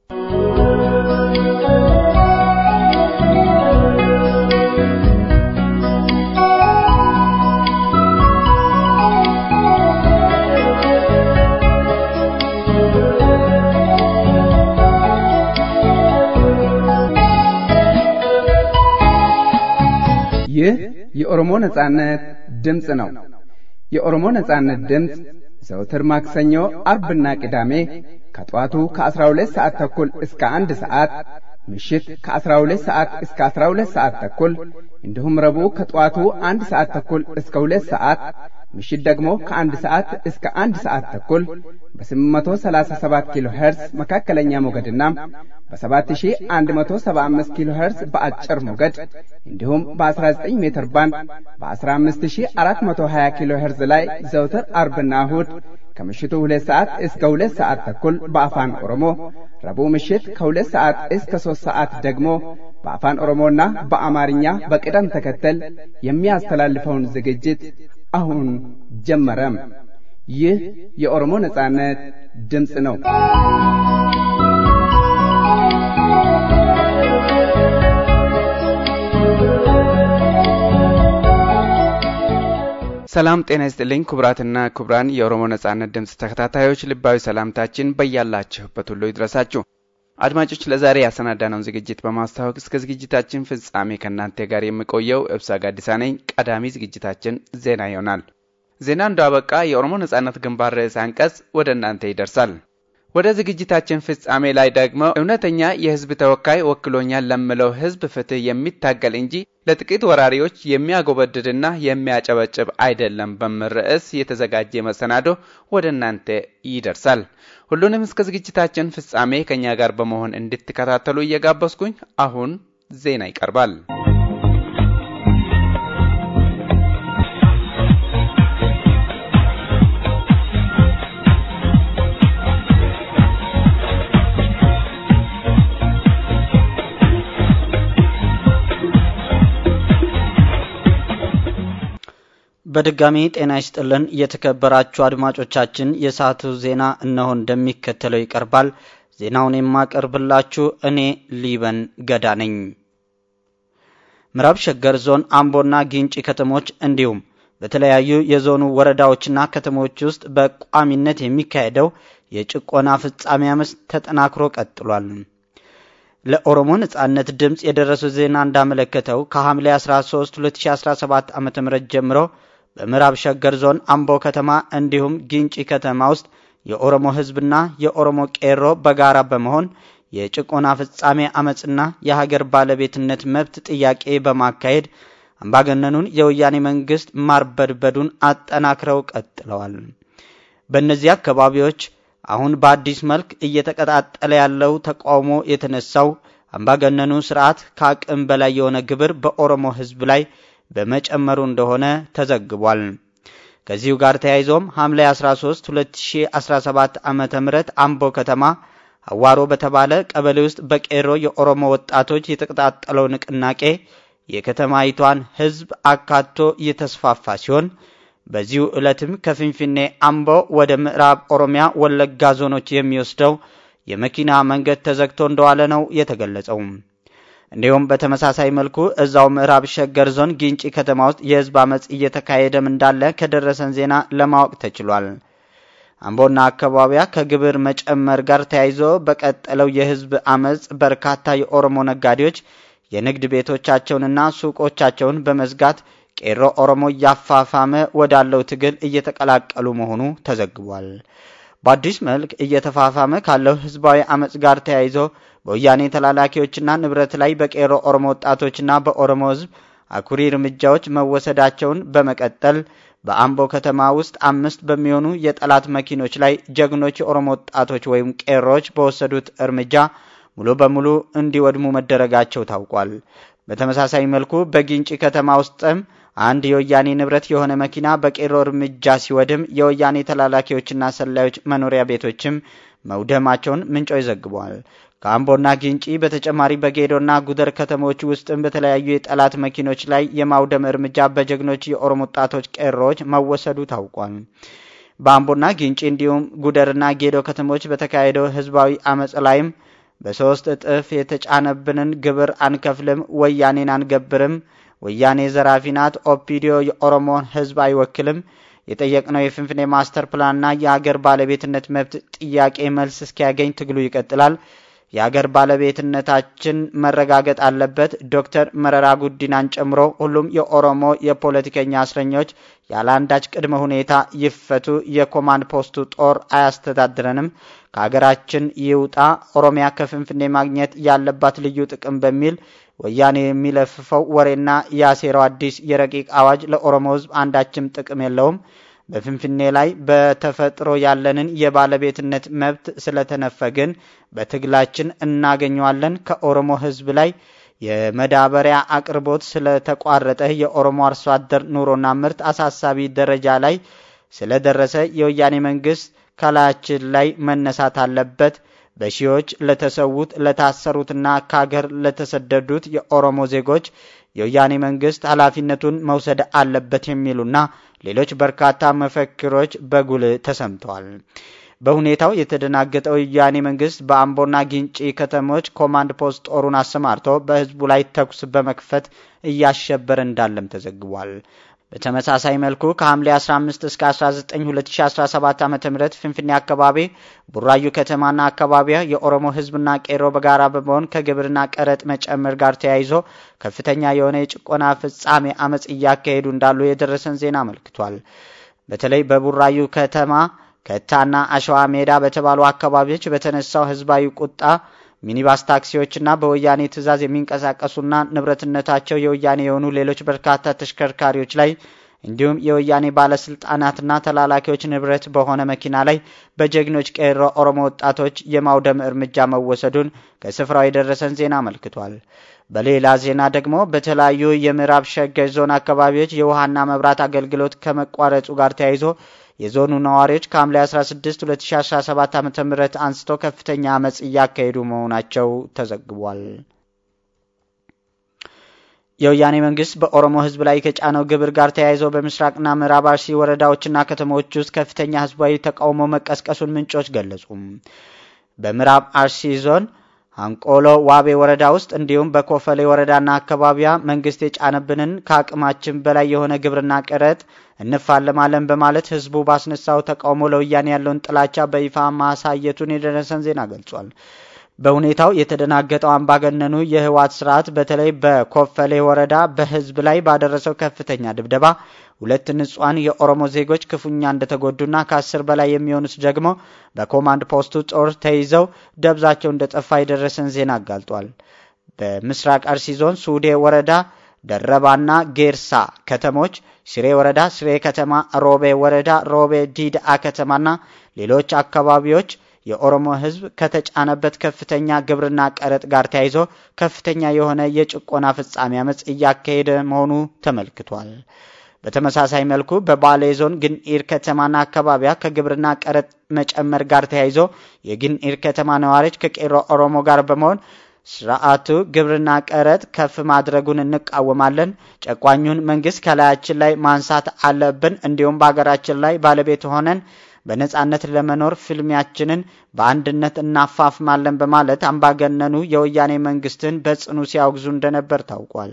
ይህ የኦሮሞ ነጻነት ድምፅ ነው። የኦሮሞ ነጻነት ድምፅ ዘውትር ማክሰኞ፣ አርብና ቅዳሜ ከጠዋቱ ከ12 ሰዓት ተኩል እስከ አንድ ሰዓት ምሽት ከ12 ሰዓት እስከ 12 ሰዓት ተኩል እንዲሁም ረቡዕ ከጠዋቱ አንድ ሰዓት ተኩል እስከ ሁለት ሰዓት ምሽት ደግሞ ከአንድ ሰዓት እስከ አንድ ሰዓት ተኩል በ837 ኪሎ ሄርዝ መካከለኛ ሞገድና በ7175 ኪሎ ሄርዝ በአጭር ሞገድ እንዲሁም በ19 ሜትር ባንድ በ15420 ኪሎ ሄርዝ ላይ ዘውትር አርብና እሁድ ከምሽቱ ሁለት ሰዓት እስከ ሁለት ሰዓት ተኩል በአፋን ኦሮሞ ረቡዕ ምሽት ከሁለት ሰዓት እስከ ሦስት ሰዓት ደግሞ በአፋን ኦሮሞና በአማርኛ በቅደም ተከተል የሚያስተላልፈውን ዝግጅት አሁን ጀመረም። ይህ የኦሮሞ ነጻነት ድምፅ ነው። ሰላም ጤና ይስጥልኝ ክቡራትና ክቡራን የኦሮሞ ነጻነት ድምፅ ተከታታዮች ልባዊ ሰላምታችን በያላችሁበት ሁሉ ይድረሳችሁ። አድማጮች ለዛሬ ያሰናዳነውን ዝግጅት በማስተዋወቅ እስከ ዝግጅታችን ፍጻሜ ከእናንተ ጋር የምቆየው እብሳ ጋዲሳ ነኝ። ቀዳሚ ዝግጅታችን ዜና ይሆናል። ዜና እንዳበቃ የኦሮሞ ነጻነት ግንባር ርዕሰ አንቀጽ ወደ እናንተ ይደርሳል። ወደ ዝግጅታችን ፍጻሜ ላይ ደግሞ እውነተኛ የሕዝብ ተወካይ ወክሎኛል ለምለው ሕዝብ ፍትህ የሚታገል እንጂ ለጥቂት ወራሪዎች የሚያጎበድድና የሚያጨበጭብ አይደለም በሚል ርዕስ የተዘጋጀ መሰናዶ ወደ እናንተ ይደርሳል። ሁሉንም እስከ ዝግጅታችን ፍጻሜ ከእኛ ጋር በመሆን እንድትከታተሉ እየጋበዝኩኝ አሁን ዜና ይቀርባል። በድጋሚ ጤና ይስጥልን የተከበራችሁ አድማጮቻችን፣ የሰዓቱ ዜና እነሆ እንደሚከተለው ይቀርባል። ዜናውን የማቀርብላችሁ እኔ ሊበን ገዳ ነኝ። ምዕራብ ሸገር ዞን አምቦና ጊንጪ ከተሞች እንዲሁም በተለያዩ የዞኑ ወረዳዎችና ከተሞች ውስጥ በቋሚነት የሚካሄደው የጭቆና ፍጻሜ አመፅ ተጠናክሮ ቀጥሏል። ለኦሮሞ ነጻነት ድምፅ የደረሰው ዜና እንዳመለከተው ከሐምሌ 13 2017 ዓ ም ጀምሮ በምዕራብ ሸገር ዞን አምቦ ከተማ እንዲሁም ጊንጪ ከተማ ውስጥ የኦሮሞ ሕዝብና የኦሮሞ ቄሮ በጋራ በመሆን የጭቆና ፍጻሜ አመፅና የሀገር ባለቤትነት መብት ጥያቄ በማካሄድ አምባገነኑን የወያኔ መንግስት ማርበድበዱን አጠናክረው ቀጥለዋል። በእነዚህ አካባቢዎች አሁን በአዲስ መልክ እየተቀጣጠለ ያለው ተቃውሞ የተነሳው አምባገነኑ ስርዓት ከአቅም በላይ የሆነ ግብር በኦሮሞ ህዝብ ላይ በመጨመሩ እንደሆነ ተዘግቧል። ከዚሁ ጋር ተያይዞም ሐምሌ 13 2017 ዓ ም አምቦ ከተማ አዋሮ በተባለ ቀበሌ ውስጥ በቄሮ የኦሮሞ ወጣቶች የተቀጣጠለው ንቅናቄ የከተማይቷን ህዝብ አካቶ እየተስፋፋ ሲሆን በዚሁ ዕለትም ከፊንፊኔ አምቦ ወደ ምዕራብ ኦሮሚያ ወለጋ ዞኖች የሚወስደው የመኪና መንገድ ተዘግቶ እንደዋለ ነው የተገለጸው። እንዲሁም በተመሳሳይ መልኩ እዛው ምዕራብ ሸገር ዞን ጊንጪ ከተማ ውስጥ የህዝብ አመፅ እየተካሄደም እንዳለ ከደረሰን ዜና ለማወቅ ተችሏል። አምቦና አካባቢያ ከግብር መጨመር ጋር ተያይዞ በቀጠለው የህዝብ አመፅ በርካታ የኦሮሞ ነጋዴዎች የንግድ ቤቶቻቸውንና ሱቆቻቸውን በመዝጋት ቄሮ ኦሮሞ እያፋፋመ ወዳለው ትግል እየተቀላቀሉ መሆኑ ተዘግቧል። በአዲስ መልክ እየተፋፋመ ካለው ህዝባዊ አመፅ ጋር ተያይዞ በወያኔ ተላላኪዎችና ንብረት ላይ በቄሮ ኦሮሞ ወጣቶችና በኦሮሞ ህዝብ አኩሪ እርምጃዎች መወሰዳቸውን በመቀጠል በአምቦ ከተማ ውስጥ አምስት በሚሆኑ የጠላት መኪኖች ላይ ጀግኖች የኦሮሞ ወጣቶች ወይም ቄሮዎች በወሰዱት እርምጃ ሙሉ በሙሉ እንዲወድሙ መደረጋቸው ታውቋል። በተመሳሳይ መልኩ በጊንጪ ከተማ ውስጥም አንድ የወያኔ ንብረት የሆነ መኪና በቄሮ እርምጃ ሲወድም የወያኔ ተላላኪዎችና ሰላዮች መኖሪያ ቤቶችም መውደማቸውን ምንጮች ዘግበዋል። ከአምቦና ጊንጪ በተጨማሪ በጌዶና ጉደር ከተሞች ውስጥም በተለያዩ የጠላት መኪኖች ላይ የማውደም እርምጃ በጀግኖች የኦሮሞ ወጣቶች ቄሮዎች መወሰዱ ታውቋል። በአምቦና ጊንጪ እንዲሁም ጉደርና ጌዶ ከተሞች በተካሄደው ህዝባዊ አመፅ ላይም በሶስት እጥፍ የተጫነብንን ግብር አንከፍልም፣ ወያኔን አንገብርም፣ ወያኔ ዘራፊ ናት፣ ኦፒዲዮ የኦሮሞን ህዝብ አይወክልም፣ የጠየቅነው የፍንፍኔ ማስተር ፕላንና የአገር ባለቤትነት መብት ጥያቄ መልስ እስኪያገኝ ትግሉ ይቀጥላል። የአገር ባለቤትነታችን መረጋገጥ አለበት። ዶክተር መረራ ጉዲናን ጨምሮ ሁሉም የኦሮሞ የፖለቲከኛ እስረኞች ያለ አንዳች ቅድመ ሁኔታ ይፈቱ። የኮማንድ ፖስቱ ጦር አያስተዳድረንም፣ ከሀገራችን ይውጣ። ኦሮሚያ ከፍንፍኔ ማግኘት ያለባት ልዩ ጥቅም በሚል ወያኔ የሚለፍፈው ወሬና ያሴረው አዲስ የረቂቅ አዋጅ ለኦሮሞ ህዝብ አንዳችም ጥቅም የለውም። በፍንፍኔ ላይ በተፈጥሮ ያለንን የባለቤትነት መብት ስለተነፈግን በትግላችን እናገኘዋለን። ከኦሮሞ ህዝብ ላይ የመዳበሪያ አቅርቦት ስለተቋረጠ የኦሮሞ አርሶ አደር ኑሮና ምርት አሳሳቢ ደረጃ ላይ ስለደረሰ የወያኔ መንግስት ከላያችን ላይ መነሳት አለበት። በሺዎች ለተሰዉት ለታሰሩትና ከሀገር ለተሰደዱት የኦሮሞ ዜጎች የወያኔ መንግስት ኃላፊነቱን መውሰድ አለበት የሚሉና ሌሎች በርካታ መፈክሮች በጉልህ ተሰምተዋል። በሁኔታው የተደናገጠው የወያኔ መንግስት በአምቦና ጊንጪ ከተሞች ኮማንድ ፖስት ጦሩን አሰማርቶ በህዝቡ ላይ ተኩስ በመክፈት እያሸበረ እንዳለም ተዘግቧል። በተመሳሳይ መልኩ ከሐምሌ 15 እስከ 19 2017 ዓ ም ፍንፍኔ አካባቢ ቡራዩ ከተማና አካባቢያ የኦሮሞ ህዝብና ቄሮ በጋራ በመሆን ከግብርና ቀረጥ መጨመር ጋር ተያይዞ ከፍተኛ የሆነ የጭቆና ፍጻሜ አመፅ እያካሄዱ እንዳሉ የደረሰን ዜና አመልክቷል። በተለይ በቡራዩ ከተማ ከታና አሸዋ ሜዳ በተባሉ አካባቢዎች በተነሳው ህዝባዊ ቁጣ ሚኒባስ ታክሲዎችና በወያኔ ትዕዛዝ የሚንቀሳቀሱና ንብረትነታቸው የወያኔ የሆኑ ሌሎች በርካታ ተሽከርካሪዎች ላይ እንዲሁም የወያኔ ባለስልጣናትና ተላላኪዎች ንብረት በሆነ መኪና ላይ በጀግኖች ቄሮ ኦሮሞ ወጣቶች የማውደም እርምጃ መወሰዱን ከስፍራው የደረሰን ዜና አመልክቷል። በሌላ ዜና ደግሞ በተለያዩ የምዕራብ ሸገር ዞን አካባቢዎች የውሃና መብራት አገልግሎት ከመቋረጡ ጋር ተያይዞ የዞኑ ነዋሪዎች ከሐምሌ 16 2017 ዓ ም አንስቶ ከፍተኛ አመፅ እያካሄዱ መሆናቸው ተዘግቧል። የወያኔ መንግስት በኦሮሞ ህዝብ ላይ ከጫነው ግብር ጋር ተያይዞ በምስራቅና ምዕራብ አርሲ ወረዳዎችና ከተሞች ውስጥ ከፍተኛ ህዝባዊ ተቃውሞ መቀስቀሱን ምንጮች ገለጹ። በምዕራብ አርሲ ዞን አንቆሎ ዋቤ ወረዳ ውስጥ እንዲሁም በኮፈሌ ወረዳና አካባቢያ መንግስት የጫነብንን ከአቅማችን በላይ የሆነ ግብርና ቀረጥ እንፋለማለን በማለት ህዝቡ ባስነሳው ተቃውሞ ለወያኔ ያለውን ጥላቻ በይፋ ማሳየቱን የደረሰን ዜና ገልጿል። በሁኔታው የተደናገጠው አምባገነኑ የህወሓት ስርዓት በተለይ በኮፈሌ ወረዳ በህዝብ ላይ ባደረሰው ከፍተኛ ድብደባ ሁለት ንጹሐን የኦሮሞ ዜጎች ክፉኛ እንደተጎዱና ከአስር በላይ የሚሆኑት ደግሞ በኮማንድ ፖስቱ ጦር ተይዘው ደብዛቸው እንደጠፋ የደረሰን ዜና አጋልጧል። በምስራቅ አርሲ ዞን ሱዴ ወረዳ ደረባና ጌርሳ ከተሞች፣ ሲሬ ወረዳ ሲሬ ከተማ፣ ሮቤ ወረዳ ሮቤ ዲድአ ከተማና ሌሎች አካባቢዎች የኦሮሞ ህዝብ ከተጫነበት ከፍተኛ ግብርና ቀረጥ ጋር ተያይዞ ከፍተኛ የሆነ የጭቆና ፍጻሜ አመፅ እያካሄደ መሆኑ ተመልክቷል። በተመሳሳይ መልኩ በባሌ ዞን ግንኢር ከተማና አካባቢያ ከግብርና ቀረጥ መጨመር ጋር ተያይዞ የግንኢር ከተማ ነዋሪዎች ከቄሮ ኦሮሞ ጋር በመሆን ስርዓቱ ግብርና ቀረጥ ከፍ ማድረጉን እንቃወማለን። ጨቋኙን መንግስት ከላያችን ላይ ማንሳት አለብን። እንዲሁም በሀገራችን ላይ ባለቤት ሆነን በነጻነት ለመኖር ፍልሚያችንን በአንድነት እናፋፍማለን በማለት አምባገነኑ የወያኔ መንግስትን በጽኑ ሲያወግዙ እንደነበር ታውቋል።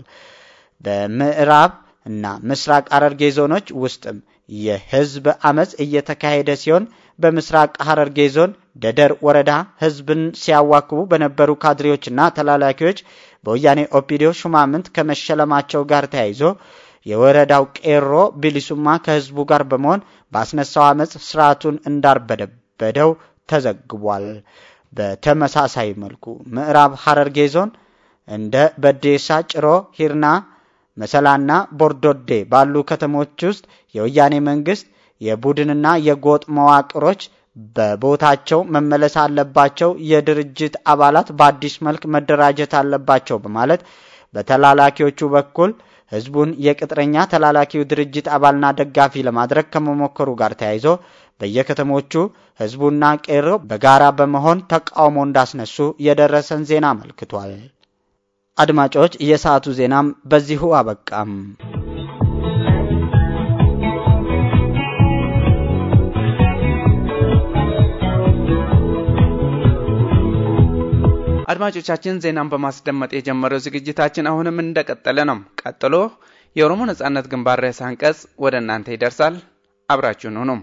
በምዕራብ እና ምስራቅ ሐረርጌ ዞኖች ውስጥም የህዝብ አመፅ እየተካሄደ ሲሆን በምስራቅ ሐረርጌ ዞን ደደር ወረዳ ህዝብን ሲያዋክቡ በነበሩ ካድሬዎችና ተላላኪዎች በወያኔ ኦፒዲዮ ሹማምንት ከመሸለማቸው ጋር ተያይዞ የወረዳው ቄሮ ቢሊሱማ ከህዝቡ ጋር በመሆን ባስነሳው አመፅ ስርዓቱን እንዳርበደበደው ተዘግቧል። በተመሳሳይ መልኩ ምዕራብ ሐረርጌ ዞን እንደ በዴሳ፣ ጭሮ፣ ሂርና፣ መሰላና ቦርዶዴ ባሉ ከተሞች ውስጥ የወያኔ መንግስት የቡድንና የጎጥ መዋቅሮች በቦታቸው መመለስ አለባቸው፣ የድርጅት አባላት በአዲስ መልክ መደራጀት አለባቸው በማለት በተላላኪዎቹ በኩል ህዝቡን የቅጥረኛ ተላላኪው ድርጅት አባልና ደጋፊ ለማድረግ ከመሞከሩ ጋር ተያይዞ በየከተሞቹ ህዝቡና ቄሮ በጋራ በመሆን ተቃውሞ እንዳስነሱ የደረሰን ዜና አመልክቷል። አድማጮች፣ የሰዓቱ ዜናም በዚሁ አበቃም። አድማጮቻችን ዜናን በማስደመጥ የጀመረው ዝግጅታችን አሁንም እንደቀጠለ ነው። ቀጥሎ የኦሮሞ ነጻነት ግንባር ርዕሰ አንቀጽ ወደ እናንተ ይደርሳል። አብራችሁን ሁኑ።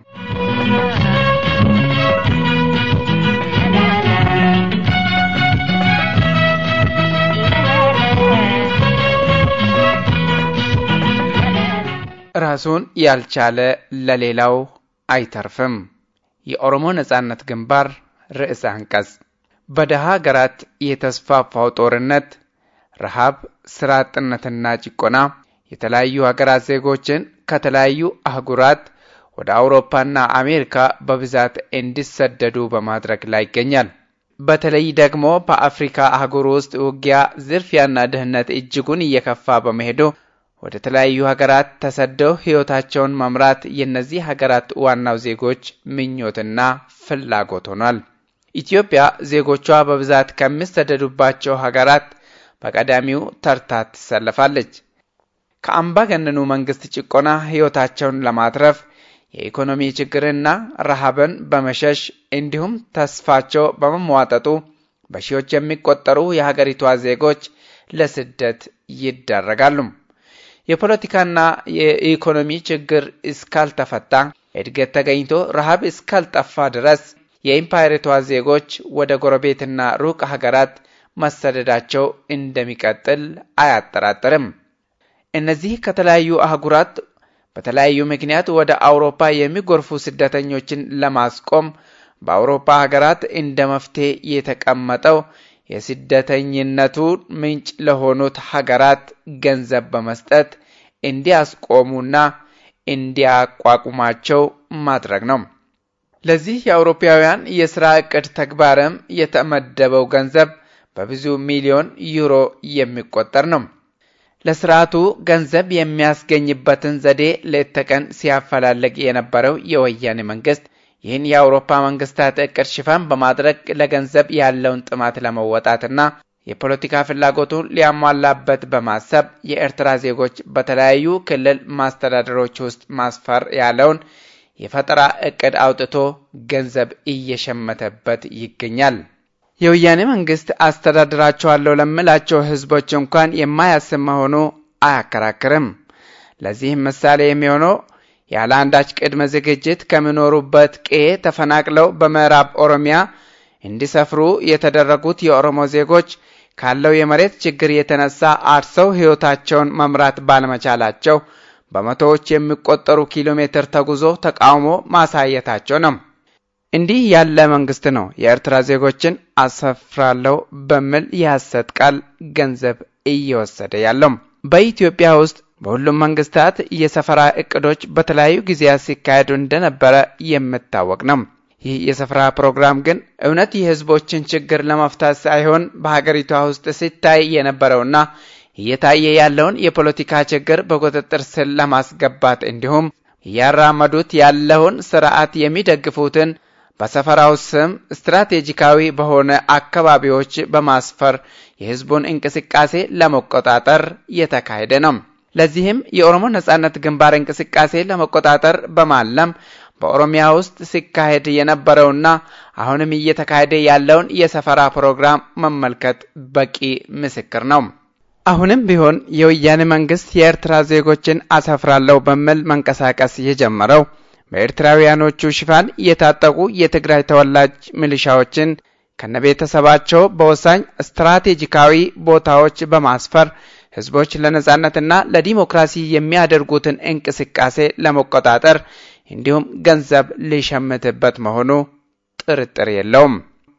ራሱን ያልቻለ ለሌላው አይተርፍም። የኦሮሞ ነጻነት ግንባር ርዕሰ አንቀጽ በደሃ ሀገራት የተስፋፋው ጦርነት፣ ረሃብ፣ ስራ አጥነትና ጭቆና የተለያዩ ሀገራት ዜጎችን ከተለያዩ አህጉራት ወደ አውሮፓና አሜሪካ በብዛት እንዲሰደዱ በማድረግ ላይ ይገኛል። በተለይ ደግሞ በአፍሪካ አህጉር ውስጥ ውጊያ፣ ዝርፊያና ድህነት እጅጉን እየከፋ በመሄዱ ወደ ተለያዩ ሀገራት ተሰደው ሕይወታቸውን መምራት የእነዚህ ሀገራት ዋናው ዜጎች ምኞትና ፍላጎት ሆኗል። ኢትዮጵያ ዜጎቿ በብዛት ከሚሰደዱባቸው ሀገራት በቀዳሚው ተርታ ትሰለፋለች። ከአምባገነኑ መንግስት ጭቆና ሕይወታቸውን ለማትረፍ የኢኮኖሚ ችግርና ረሃብን በመሸሽ እንዲሁም ተስፋቸው በመሟጠጡ በሺዎች የሚቆጠሩ የሀገሪቷ ዜጎች ለስደት ይዳረጋሉ። የፖለቲካና የኢኮኖሚ ችግር እስካልተፈታ፣ እድገት ተገኝቶ ረሃብ እስካልጠፋ ድረስ የኢምፓየሪቷ ዜጎች ወደ ጎረቤትና ሩቅ ሀገራት መሰደዳቸው እንደሚቀጥል አያጠራጥርም። እነዚህ ከተለያዩ አህጉራት በተለያዩ ምክንያት ወደ አውሮፓ የሚጎርፉ ስደተኞችን ለማስቆም በአውሮፓ ሀገራት እንደ መፍትሄ የተቀመጠው የስደተኝነቱ ምንጭ ለሆኑት ሀገራት ገንዘብ በመስጠት እንዲያስቆሙና እንዲያቋቁማቸው ማድረግ ነው። ለዚህ የአውሮፓውያን የሥራ ዕቅድ ተግባርም የተመደበው ገንዘብ በብዙ ሚሊዮን ዩሮ የሚቆጠር ነው። ለስርዓቱ ገንዘብ የሚያስገኝበትን ዘዴ ሌት ተቀን ሲያፈላልግ የነበረው የወያኔ መንግስት ይህን የአውሮፓ መንግስታት እቅድ ሽፋን በማድረግ ለገንዘብ ያለውን ጥማት ለመወጣትና የፖለቲካ ፍላጎቱን ሊያሟላበት በማሰብ የኤርትራ ዜጎች በተለያዩ ክልል ማስተዳደሮች ውስጥ ማስፈር ያለውን የፈጠራ እቅድ አውጥቶ ገንዘብ እየሸመተበት ይገኛል። የወያኔ መንግስት አስተዳድራቸዋለሁ ለምላቸው ህዝቦች እንኳን የማያስብ መሆኑ አያከራክርም። ለዚህም ምሳሌ የሚሆነው ያለ አንዳች ቅድመ ዝግጅት ከሚኖሩበት ቀዬ ተፈናቅለው በምዕራብ ኦሮሚያ እንዲሰፍሩ የተደረጉት የኦሮሞ ዜጎች ካለው የመሬት ችግር የተነሳ አርሰው ህይወታቸውን መምራት ባለመቻላቸው በመቶዎች የሚቆጠሩ ኪሎ ሜትር ተጉዞ ተቃውሞ ማሳየታቸው ነው። እንዲህ ያለ መንግስት ነው የኤርትራ ዜጎችን አሰፍራለሁ በሚል የሐሰት ቃል ገንዘብ እየወሰደ ያለው። በኢትዮጵያ ውስጥ በሁሉም መንግስታት የሰፈራ እቅዶች በተለያዩ ጊዜያት ሲካሄዱ እንደነበረ የሚታወቅ ነው። ይህ የሰፈራ ፕሮግራም ግን እውነት የህዝቦችን ችግር ለመፍታት ሳይሆን በሀገሪቷ ውስጥ ሲታይ የነበረውና እየታየ ያለውን የፖለቲካ ችግር በቁጥጥር ስር ለማስገባት እንዲሁም እያራመዱት ያለውን ስርዓት የሚደግፉትን በሰፈራው ስም ስትራቴጂካዊ በሆነ አካባቢዎች በማስፈር የህዝቡን እንቅስቃሴ ለመቆጣጠር የተካሄደ ነው። ለዚህም የኦሮሞ ነጻነት ግንባር እንቅስቃሴ ለመቆጣጠር በማለም በኦሮሚያ ውስጥ ሲካሄድ የነበረውና አሁንም እየተካሄደ ያለውን የሰፈራ ፕሮግራም መመልከት በቂ ምስክር ነው። አሁንም ቢሆን የወያኔ መንግስት የኤርትራ ዜጎችን አሰፍራለሁ በሚል መንቀሳቀስ የጀመረው በኤርትራውያኖቹ ሽፋን የታጠቁ የትግራይ ተወላጅ ሚሊሻዎችን ከነቤተሰባቸው በወሳኝ ስትራቴጂካዊ ቦታዎች በማስፈር ህዝቦች ለነጻነትና ለዲሞክራሲ የሚያደርጉትን እንቅስቃሴ ለመቆጣጠር እንዲሁም ገንዘብ ሊሸምትበት መሆኑ ጥርጥር የለውም።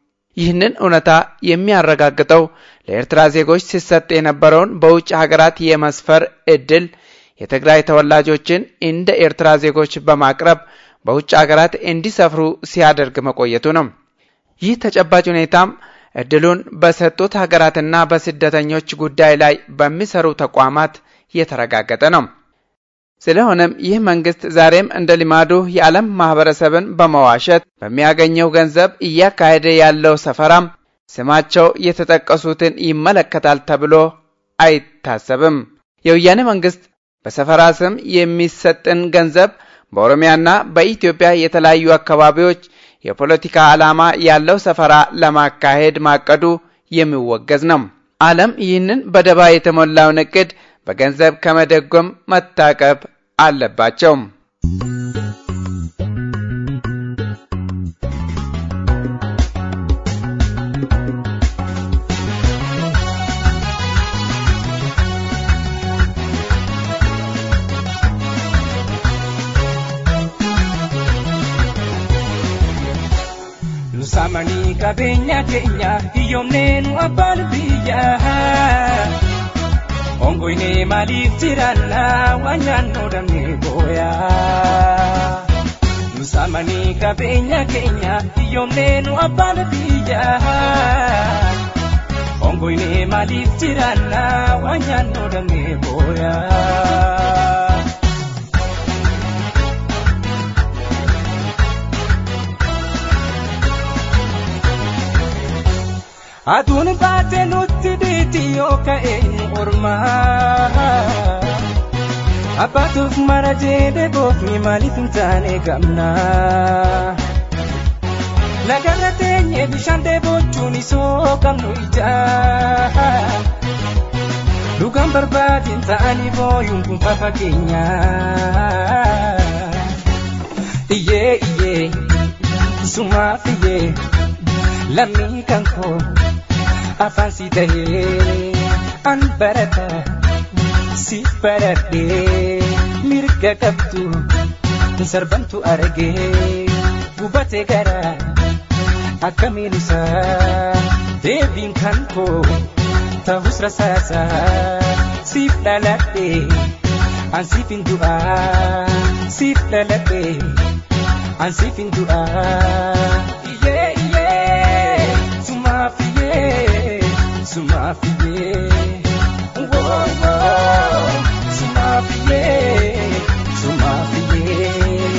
ይህንን እውነታ የሚያረጋግጠው ለኤርትራ ዜጎች ሲሰጥ የነበረውን በውጭ ሀገራት የመስፈር እድል የትግራይ ተወላጆችን እንደ ኤርትራ ዜጎች በማቅረብ በውጭ ሀገራት እንዲሰፍሩ ሲያደርግ መቆየቱ ነው። ይህ ተጨባጭ ሁኔታም እድሉን በሰጡት ሀገራትና በስደተኞች ጉዳይ ላይ በሚሰሩ ተቋማት የተረጋገጠ ነው። ስለሆነም ይህ መንግስት ዛሬም እንደ ልማዱ የዓለም ማህበረሰብን በመዋሸት በሚያገኘው ገንዘብ እያካሄደ ያለው ሰፈራም ስማቸው የተጠቀሱትን ይመለከታል ተብሎ አይታሰብም። የወያኔ መንግስት በሰፈራ ስም የሚሰጥን ገንዘብ በኦሮሚያና በኢትዮጵያ የተለያዩ አካባቢዎች የፖለቲካ ዓላማ ያለው ሰፈራ ለማካሄድ ማቀዱ የሚወገዝ ነው። ዓለም ይህንን በደባ የተሞላውን እቅድ በገንዘብ ከመደጎም መታቀብ አለባቸው። Samanii qabeenya keenya hiyyoomneen abbaan biyyaa. Ongoine maaliif jiraanna waan naannoo damee booyaa. Samanii qabeenya keenya hiyyoomneen abbaan biyyaa. Ongoine maaliif jiraanna waan naannoo damee booyaa. Aduun baatee nutti dhiiti yoo ka'een ormaa. Abbaatuuf mara jedhe goofni maaliif hin taane gamna. Lagarra teenye bishaan dheebochuun isoo qabnu ijaa. Dhugaan barbaadin ta'anii booyuun kun fafa keenya. Iyyee iyyee sumaaf iyyee lammii kan koo. afaan si tahee an barata si baradhee mirga qabdu sarbantu argee gubatee gara akkamiin isaa deebiin kan koo ta'us rasaasa siif dhaladhee an siif hin du'aa siif dhaladhee an siif hin du'aa iyyee iyyee sumaaf iyyee sumafiye wo wo sumafiye sumafiye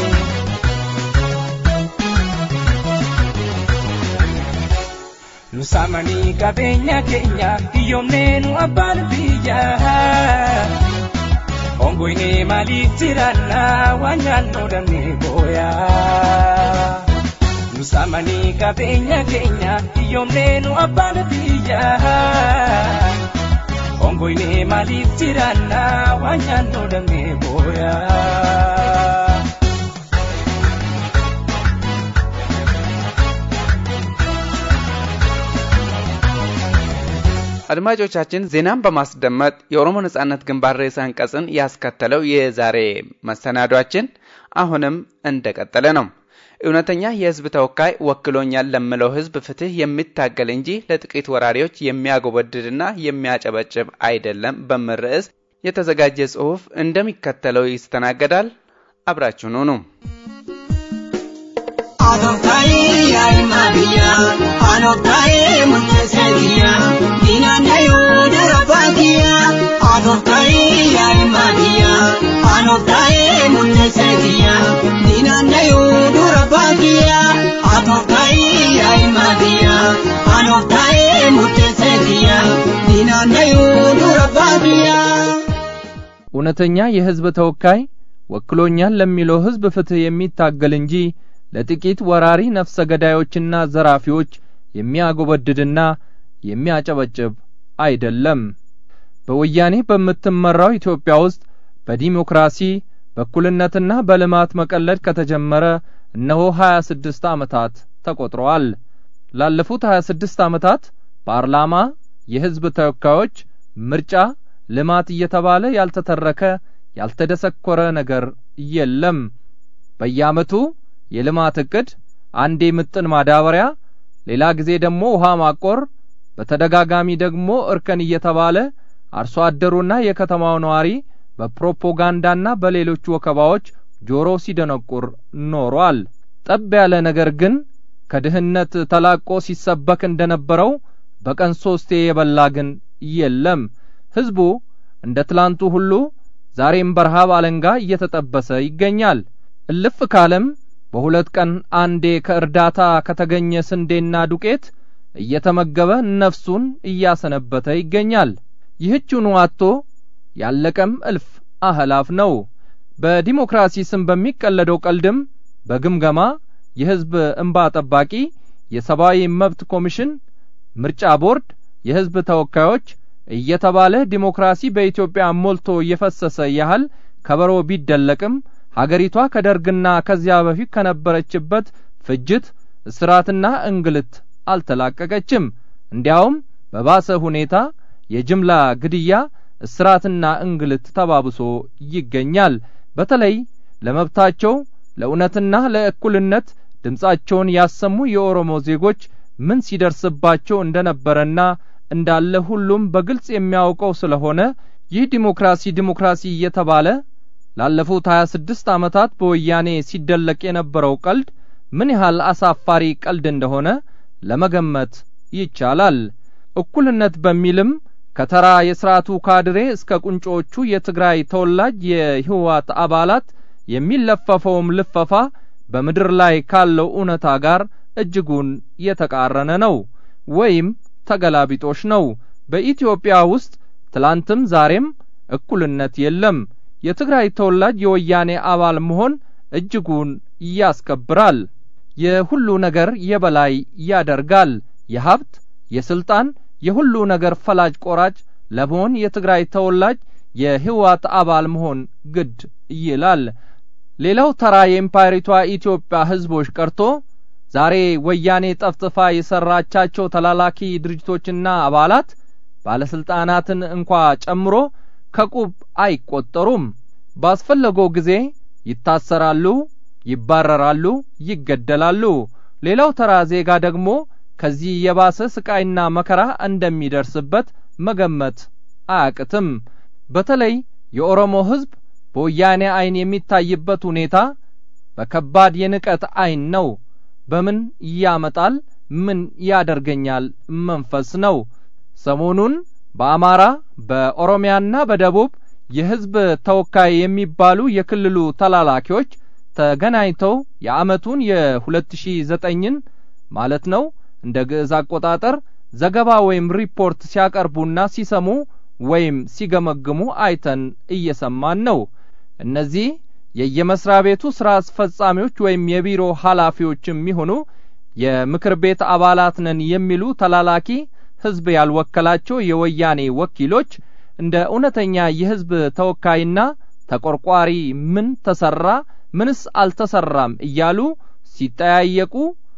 Nusamanii qabeenya keenya hiyyoomnee nu abbaan biyyaa. Ongoine maaliif jiraanna waan nyaannoo damee booyaa. Nusamanii qabeenya keenya hiyyoomnee nu abbaan biyyaa. Ongoine maaliif jiraanna waan nyaannoo damee booyaa. አድማጮቻችን ዜናን በማስደመጥ የኦሮሞ ነጻነት ግንባር ርዕሰ አንቀጽን ያስከተለው የዛሬ መሰናዷችን አሁንም እንደቀጠለ ነው። እውነተኛ የህዝብ ተወካይ ወክሎኛል ለምለው ህዝብ ፍትህ የሚታገል እንጂ ለጥቂት ወራሪዎች የሚያጎበድድና የሚያጨበጭብ አይደለም በሚል ርዕስ የተዘጋጀ ጽሑፍ እንደሚከተለው ይስተናገዳል። አብራችሁን ሁኑ። Anoktai ay Maria, anoktai muntesegia, dinanda yudara bagia. Anoktai ay Maria, anoktai muntesegia, dinanda yudara bagia. Anoktai ay Maria, anoktai muntesegia, dinanda yudara bagia. እውነተኛ የህዝብ ተወካይ ወክሎኛል ለሚለው ህዝብ ፍትህ የሚታገል እንጂ ለጥቂት ወራሪ ነፍሰ ገዳዮችና ዘራፊዎች የሚያጎበድድና የሚያጨበጭብ አይደለም። በወያኔ በምትመራው ኢትዮጵያ ውስጥ በዲሞክራሲ በእኩልነትና በልማት መቀለድ ከተጀመረ እነሆ ሀያ ስድስት ዓመታት ተቆጥረዋል። ላለፉት ሀያ ስድስት ዓመታት ፓርላማ፣ የህዝብ ተወካዮች፣ ምርጫ፣ ልማት እየተባለ ያልተተረከ ያልተደሰኮረ ነገር የለም። በየዓመቱ የልማት እቅድ አንዴ ምጥን ማዳበሪያ፣ ሌላ ጊዜ ደግሞ ውሃ ማቆር፣ በተደጋጋሚ ደግሞ እርከን እየተባለ አርሶ አደሩና የከተማው ነዋሪ በፕሮፖጋንዳና በሌሎች ወከባዎች ጆሮ ሲደነቁር ኖሯል። ጠብ ያለ ነገር ግን ከድህነት ተላቆ ሲሰበክ እንደነበረው በቀን ሶስቴ የበላ ግን የለም። ህዝቡ እንደ ትላንቱ ሁሉ ዛሬም በረሃብ አለንጋ እየተጠበሰ ይገኛል። እልፍ ካለም በሁለት ቀን አንዴ ከእርዳታ ከተገኘ ስንዴና ዱቄት እየተመገበ ነፍሱን እያሰነበተ ይገኛል። ይህችኑ አጥቶ ያለቀም እልፍ አህላፍ ነው። በዲሞክራሲ ስም በሚቀለደው ቀልድም በግምገማ የሕዝብ እንባ ጠባቂ፣ የሰብአዊ መብት ኮሚሽን፣ ምርጫ ቦርድ፣ የሕዝብ ተወካዮች እየተባለ ዲሞክራሲ በኢትዮጵያ ሞልቶ እየፈሰሰ ያህል ከበሮ ቢደለቅም ሀገሪቷ ከደርግና ከዚያ በፊት ከነበረችበት ፍጅት፣ እስራትና እንግልት አልተላቀቀችም። እንዲያውም በባሰ ሁኔታ የጅምላ ግድያ፣ እስራትና እንግልት ተባብሶ ይገኛል። በተለይ ለመብታቸው ለእውነትና ለእኩልነት ድምጻቸውን ያሰሙ የኦሮሞ ዜጎች ምን ሲደርስባቸው እንደነበረና እንዳለ ሁሉም በግልጽ የሚያውቀው ስለሆነ ይህ ዲሞክራሲ ዲሞክራሲ እየተባለ ላለፉት ሀያ ስድስት ዓመታት በወያኔ ሲደለቅ የነበረው ቀልድ ምን ያህል አሳፋሪ ቀልድ እንደሆነ ለመገመት ይቻላል። እኩልነት በሚልም ከተራ የስርዓቱ ካድሬ እስከ ቁንጮቹ የትግራይ ተወላጅ የህወሓት አባላት የሚለፈፈውም ልፈፋ በምድር ላይ ካለው እውነታ ጋር እጅጉን የተቃረነ ነው ወይም ተገላቢጦሽ ነው። በኢትዮጵያ ውስጥ ትላንትም ዛሬም እኩልነት የለም። የትግራይ ተወላጅ የወያኔ አባል መሆን እጅጉን ያስከብራል። የሁሉ ነገር የበላይ ያደርጋል። የሀብት፣ የስልጣን፣ የሁሉ ነገር ፈላጭ ቆራጭ ለመሆን የትግራይ ተወላጅ የህወሓት አባል መሆን ግድ ይላል። ሌላው ተራ የኤምፓየሪቷ ኢትዮጵያ ህዝቦች ቀርቶ ዛሬ ወያኔ ጠፍጥፋ የሰራቻቸው ተላላኪ ድርጅቶችና አባላት ባለስልጣናትን እንኳ ጨምሮ ከቁብ አይቆጠሩም። ባስፈለገው ጊዜ ይታሰራሉ፣ ይባረራሉ፣ ይገደላሉ። ሌላው ተራ ዜጋ ደግሞ ከዚህ የባሰ ስቃይና መከራ እንደሚደርስበት መገመት አያቅትም። በተለይ የኦሮሞ ህዝብ በወያኔ አይን የሚታይበት ሁኔታ በከባድ የንቀት አይን ነው። በምን ያመጣል ምን ያደርገኛል መንፈስ ነው። ሰሞኑን በአማራ በኦሮሚያና በደቡብ የህዝብ ተወካይ የሚባሉ የክልሉ ተላላኪዎች ተገናኝተው የአመቱን የ2009ን ማለት ነው እንደ ግዕዝ አቆጣጠር ዘገባ ወይም ሪፖርት ሲያቀርቡና ሲሰሙ ወይም ሲገመግሙ አይተን እየሰማን ነው። እነዚህ የየመስሪያ ቤቱ ስራ አስፈጻሚዎች ወይም የቢሮ ኃላፊዎችም ይሁኑ የምክር ቤት አባላት ነን የሚሉ ተላላኪ ህዝብ ያልወከላቸው የወያኔ ወኪሎች እንደ እውነተኛ የህዝብ ተወካይና ተቆርቋሪ ምን ተሰራ ምንስ አልተሰራም እያሉ ሲጠያየቁ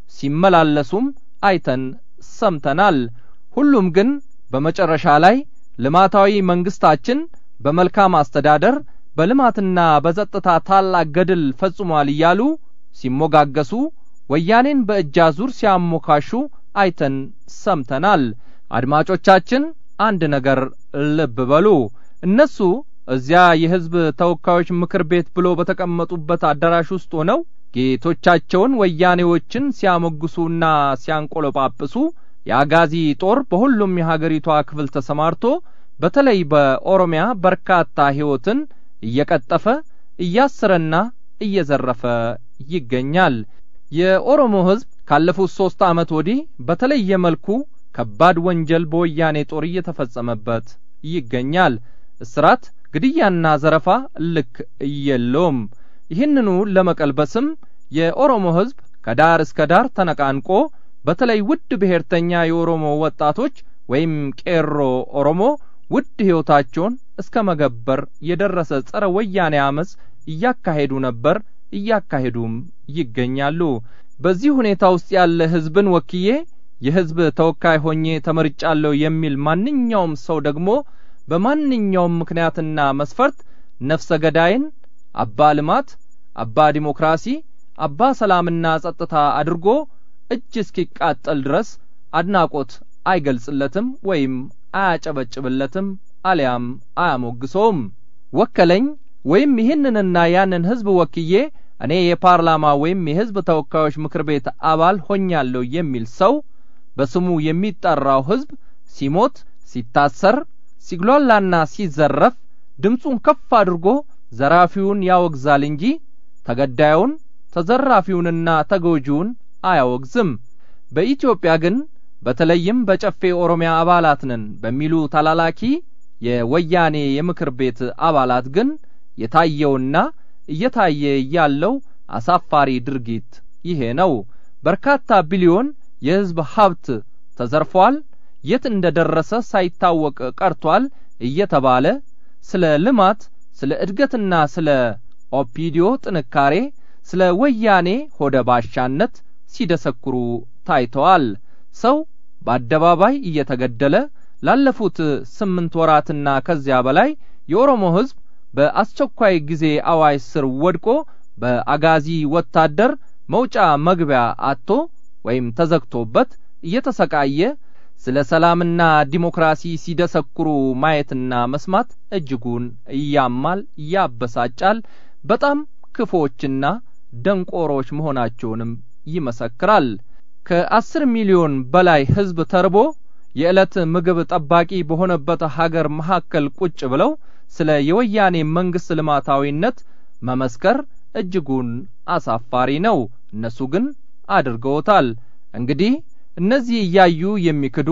ሲመላለሱም አይተን ሰምተናል። ሁሉም ግን በመጨረሻ ላይ ልማታዊ መንግስታችን በመልካም አስተዳደር በልማትና በጸጥታ ታላቅ ገድል ፈጽሟል እያሉ ሲሞጋገሱ ወያኔን በእጅ አዙር ሲያሞካሹ አይተን ሰምተናል። አድማጮቻችን አንድ ነገር ልብ በሉ። እነሱ እዚያ የህዝብ ተወካዮች ምክር ቤት ብሎ በተቀመጡበት አዳራሽ ውስጥ ሆነው ጌቶቻቸውን ወያኔዎችን ሲያሞግሱና ሲያንቆለጳጵሱ የአጋዚ ጦር በሁሉም የሀገሪቷ ክፍል ተሰማርቶ በተለይ በኦሮሚያ በርካታ ህይወትን እየቀጠፈ እያሰረና እየዘረፈ ይገኛል። የኦሮሞ ህዝብ ካለፉት ሶስት ዓመት ወዲህ በተለየ መልኩ ከባድ ወንጀል በወያኔ ጦር እየተፈጸመበት ይገኛል። እስራት፣ ግድያና ዘረፋ ልክ የለውም። ይህንኑ ለመቀልበስም የኦሮሞ ህዝብ ከዳር እስከ ዳር ተነቃንቆ በተለይ ውድ ብሔርተኛ የኦሮሞ ወጣቶች ወይም ቄሮ ኦሮሞ ውድ ሕይወታቸውን እስከ መገበር የደረሰ ጸረ ወያኔ አመፅ እያካሄዱ ነበር፣ እያካሄዱም ይገኛሉ። በዚህ ሁኔታ ውስጥ ያለ ህዝብን ወክዬ የህዝብ ተወካይ ሆኜ ተመርጫለሁ የሚል ማንኛውም ሰው ደግሞ በማንኛውም ምክንያትና መስፈርት ነፍሰ ገዳይን አባ ልማት፣ አባ ዲሞክራሲ፣ አባ ሰላምና ጸጥታ አድርጎ እጅ እስኪቃጠል ድረስ አድናቆት አይገልጽለትም ወይም አያጨበጭብለትም አሊያም አያሞግሰውም። ወከለኝ ወይም ይህንንና ያንን ህዝብ ወክዬ እኔ የፓርላማ ወይም የህዝብ ተወካዮች ምክር ቤት አባል ሆኛለሁ የሚል ሰው በስሙ የሚጠራው ህዝብ ሲሞት፣ ሲታሰር፣ ሲግሏላና ሲዘረፍ ድምፁን ከፍ አድርጎ ዘራፊውን ያወግዛል እንጂ ተገዳዩን ተዘራፊውንና ተጎጂውን አያወግዝም። በኢትዮጵያ ግን በተለይም በጨፌ ኦሮሚያ አባላት ነን በሚሉ ተላላኪ የወያኔ የምክር ቤት አባላት ግን የታየውና እየታየ ያለው አሳፋሪ ድርጊት ይሄ ነው። በርካታ ቢሊዮን የሕዝብ ሀብት ተዘርፏል፣ የት እንደደረሰ ሳይታወቅ ቀርቷል እየተባለ ስለ ልማት፣ ስለ እድገትና ስለ ኦፒዲዮ ጥንካሬ፣ ስለ ወያኔ ሆደ ባሻነት ሲደሰኩሩ ታይተዋል። ሰው በአደባባይ እየተገደለ ላለፉት ስምንት ወራትና ከዚያ በላይ የኦሮሞ ሕዝብ በአስቸኳይ ጊዜ አዋጅ ስር ወድቆ በአጋዚ ወታደር መውጫ መግቢያ አጥቶ ወይም ተዘግቶበት እየተሰቃየ ስለ ሰላምና ዲሞክራሲ ሲደሰኩሩ ማየትና መስማት እጅጉን እያማል፣ ያበሳጫል። በጣም ክፎችና ደንቆሮች መሆናቸውንም ይመሰክራል። ከአስር ሚሊዮን በላይ ሕዝብ ተርቦ የዕለት ምግብ ጠባቂ በሆነበት ሀገር መካከል ቁጭ ብለው ስለ የወያኔ መንግስት ልማታዊነት መመስከር እጅጉን አሳፋሪ ነው። እነሱ ግን አድርገውታል። እንግዲህ እነዚህ እያዩ የሚክዱ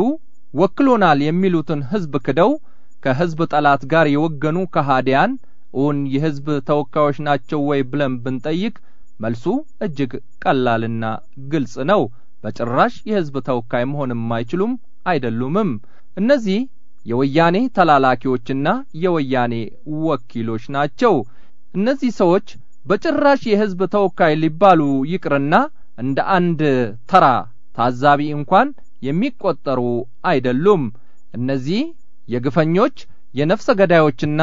ወክሎናል የሚሉትን ሕዝብ ክደው ከሕዝብ ጠላት ጋር የወገኑ ከሃዲያን እውን የሕዝብ ተወካዮች ናቸው ወይ ብለን ብንጠይቅ መልሱ እጅግ ቀላልና ግልጽ ነው። በጭራሽ የሕዝብ ተወካይ መሆንም አይችሉም አይደሉምም። እነዚህ የወያኔ ተላላኪዎችና የወያኔ ወኪሎች ናቸው። እነዚህ ሰዎች በጭራሽ የሕዝብ ተወካይ ሊባሉ ይቅርና እንደ አንድ ተራ ታዛቢ እንኳን የሚቆጠሩ አይደሉም። እነዚህ የግፈኞች የነፍሰ ገዳዮችና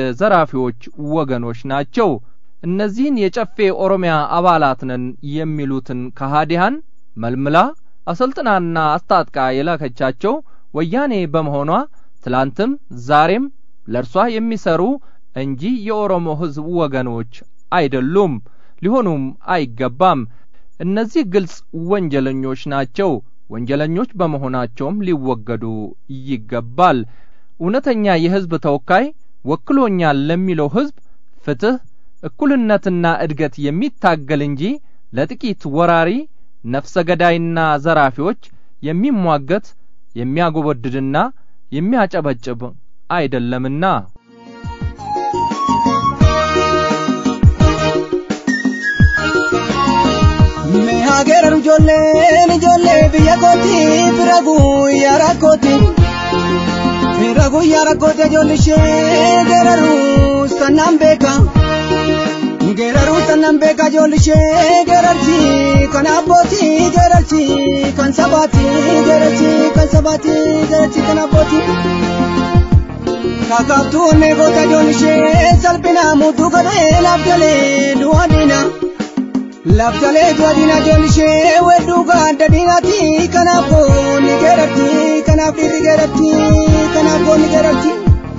የዘራፊዎች ወገኖች ናቸው። እነዚህን የጨፌ ኦሮሚያ አባላት ነን የሚሉትን ከሃዲያን መልምላ አሰልጥናና አስታጥቃ የላከቻቸው ወያኔ በመሆኗ ትላንትም ዛሬም ለእርሷ የሚሰሩ እንጂ የኦሮሞ ሕዝብ ወገኖች አይደሉም፣ ሊሆኑም አይገባም። እነዚህ ግልጽ ወንጀለኞች ናቸው። ወንጀለኞች በመሆናቸውም ሊወገዱ ይገባል። እውነተኛ የሕዝብ ተወካይ ወክሎኛል ለሚለው ሕዝብ ፍትህ፣ እኩልነትና እድገት የሚታገል እንጂ ለጥቂት ወራሪ ነፍሰ ገዳይና ዘራፊዎች የሚሟገት የሚያጎበድድና የሚያጨበጭብ አይደለምና። Meehageera ijoolleen ijoollee biyya kooti fira guyyaa rakkooti. Fira guyyaa rakkooti ijoolli ishee geeraruu sannaan beeka. Geeraruu sannaan beeka ijoolli ishee geerarti kan abbooti geerarti kan sabaati geerarti kan sabaati geerarti kan abbooti. Kakaaftuun goota ijoolli ishee salphina mudduu gadhee laaf galee du'a diina. Laftalee duwadina joolishee wedduu gaadda diinaati kanaaf boonni geeratti kanaaf dhiirri geeratti kanaaf boonni geeratti.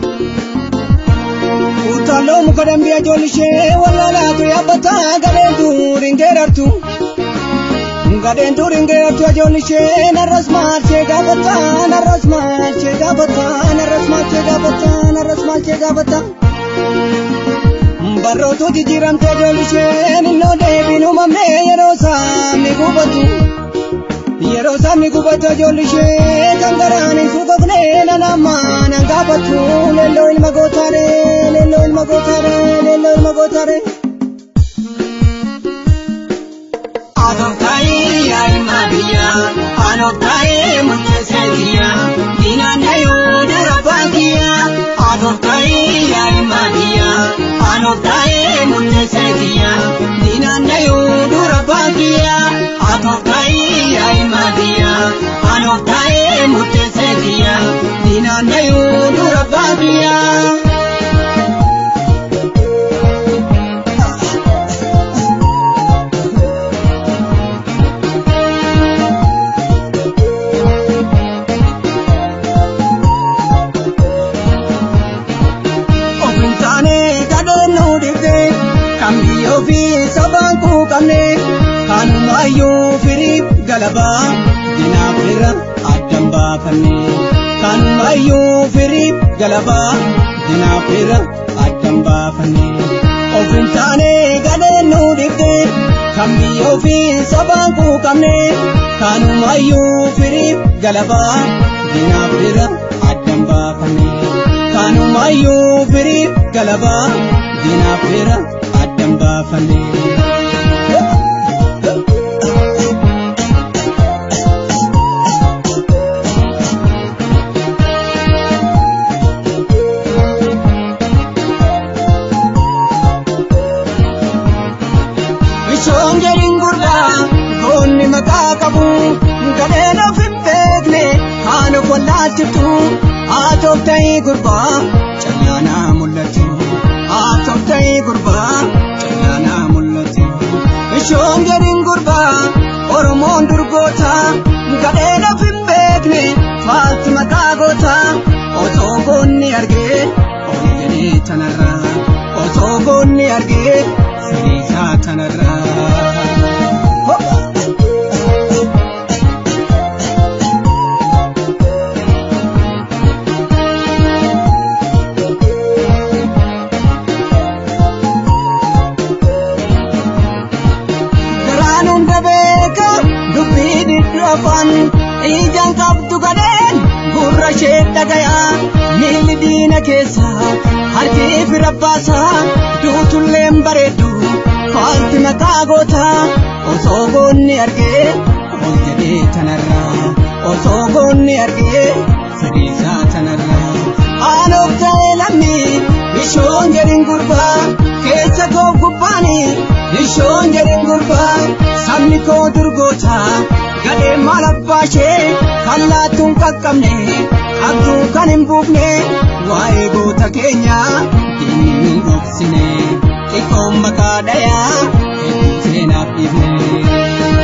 Utaaloo muka dambiyaa joolishee wallaalaatu yaabbataa gadheen duuriin geerartu. Gadheen duuriin geerartu ajoolishee narras maalchee gaafataa narras maalchee gaafataa narras maalchee gaafataa narras maalchee gaafataa. barrootu jijjiiramtee joolisheen innoo deebiin uumamnee yeroo saamni gubatu yeroo saamni gubatu joolishee kan garaan hin suuqofnee nanammaa nan gaafatu leelloo ilma gootaare leelloo ilma gootaare leelloo ilma gootaare. Adoftaayee yaa ilma biyyaa adoftaayee murteessee biyyaa diinagdee dara baakiyyaa adoftaayee yaa ilma biyyaa adoftaayee murteessee biyyaa diinagdee dara baakiyyaa adoftaayee yaa ilma biyyaa adoftaayee murteessee biyyaa diinagdee dara baakiyyaa. Kanumayyuu firiif galabaa dinaaf irra addan baafanne. Kanumayyuu firiif galabaa dinaafira addan baafannee of hin taane gadheen nu dhibde kan biyya ofii sabaan quuqamne kanumayyuu firiif galabaa dinaafira addan baafannee kanumayyuu firiif galabaa dinaafira addan baafannee. gadheen of hin beekne kaan of wallaalchiftu haa ta'e gurbaa callaanaa mul'atu haa ta'e gurbaa callaanaa mul'atu ishoon gadiin gurbaa oromoon durgoota gadheen of hin beekne faalti maqaa goota otoo goonni argee ol jedhee tanarraa otoo goonni argee firiisaa tanarraa. afaan ijaan qabdu gadheen gurra ishee dhagayaa miilli diina keessa harki fira baasa duutulleen bareeddu faalti maqaa goota osoo goonni argee ol jedhee tanarraa osoo goonni argee firiisaa tanarraa aanoof ta'ee lammii ishoon jedhin gurbaa keessa koo gubbaanii ishoon jedhin gurbaa sabni koo durgoota gadhee maal abbaa ishee kan laattuun qaqqabne qabduu kan hin buufne waa'ee goota keenya diinni hin dhoksine xiqqoon maqaa dhayaa hedduu seenaaf dhiifne.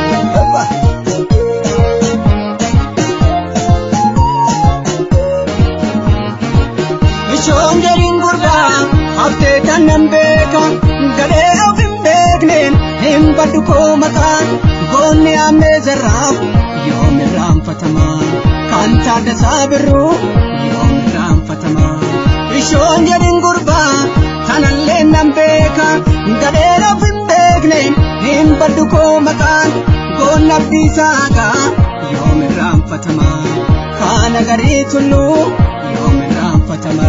Ishoon jedhin gurbaa haftee tan nan beeka gadhee of hin beekneen hin baddu koo maqaan goonni ammee zarraaf yoom irraanfatama kan taaddasaa birruu yoom irraanfatama ishoon jedhin gurbaa tanallee nan beeka gadheen of hin beekne hin baddu koo maqaan goonni abdiisaagaa yoom irraanfatama kaana garii tulluu yoom irraanfatama.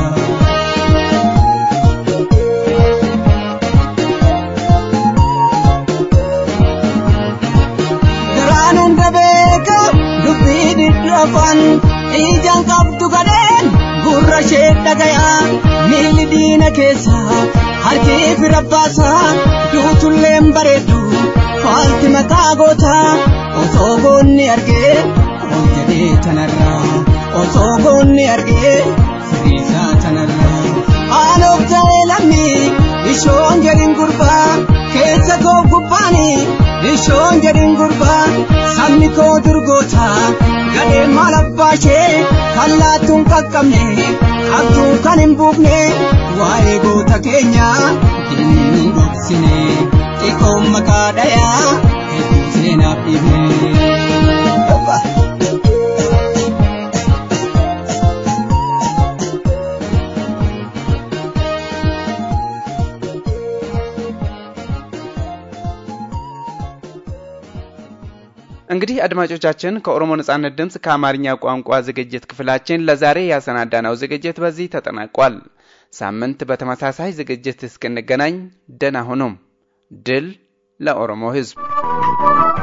afaan ijaan qabdu gadheen gurra ishee dhagayaa miilli diina keessa harki fira baasa duutulleen bareeddu faalti maqaa goota osoo goonni argee ol jedhee tanarraa osoo goonni argee firiisaa tanarraa aanoof ta'ee lammii ishoon jedhin gurbaa keessa koo gubbaanii ishoon jedhin gurbaa sabni koo durgoota gadhee maal abbaa ishee kan laattuun qaqqabne qabduu kan hin buufne waa'ee goota keenya diinni hin dhoksine xiqqoon maqaa dhayaa hedduu seenaaf dhiifne. እንግዲህ አድማጮቻችን ከኦሮሞ ነጻነት ድምፅ ከአማርኛ ቋንቋ ዝግጅት ክፍላችን ለዛሬ ያሰናዳነው ዝግጅት በዚህ ተጠናቋል። ሳምንት በተመሳሳይ ዝግጅት እስክንገናኝ ደህና ሁኑም። ድል ለኦሮሞ ሕዝብ!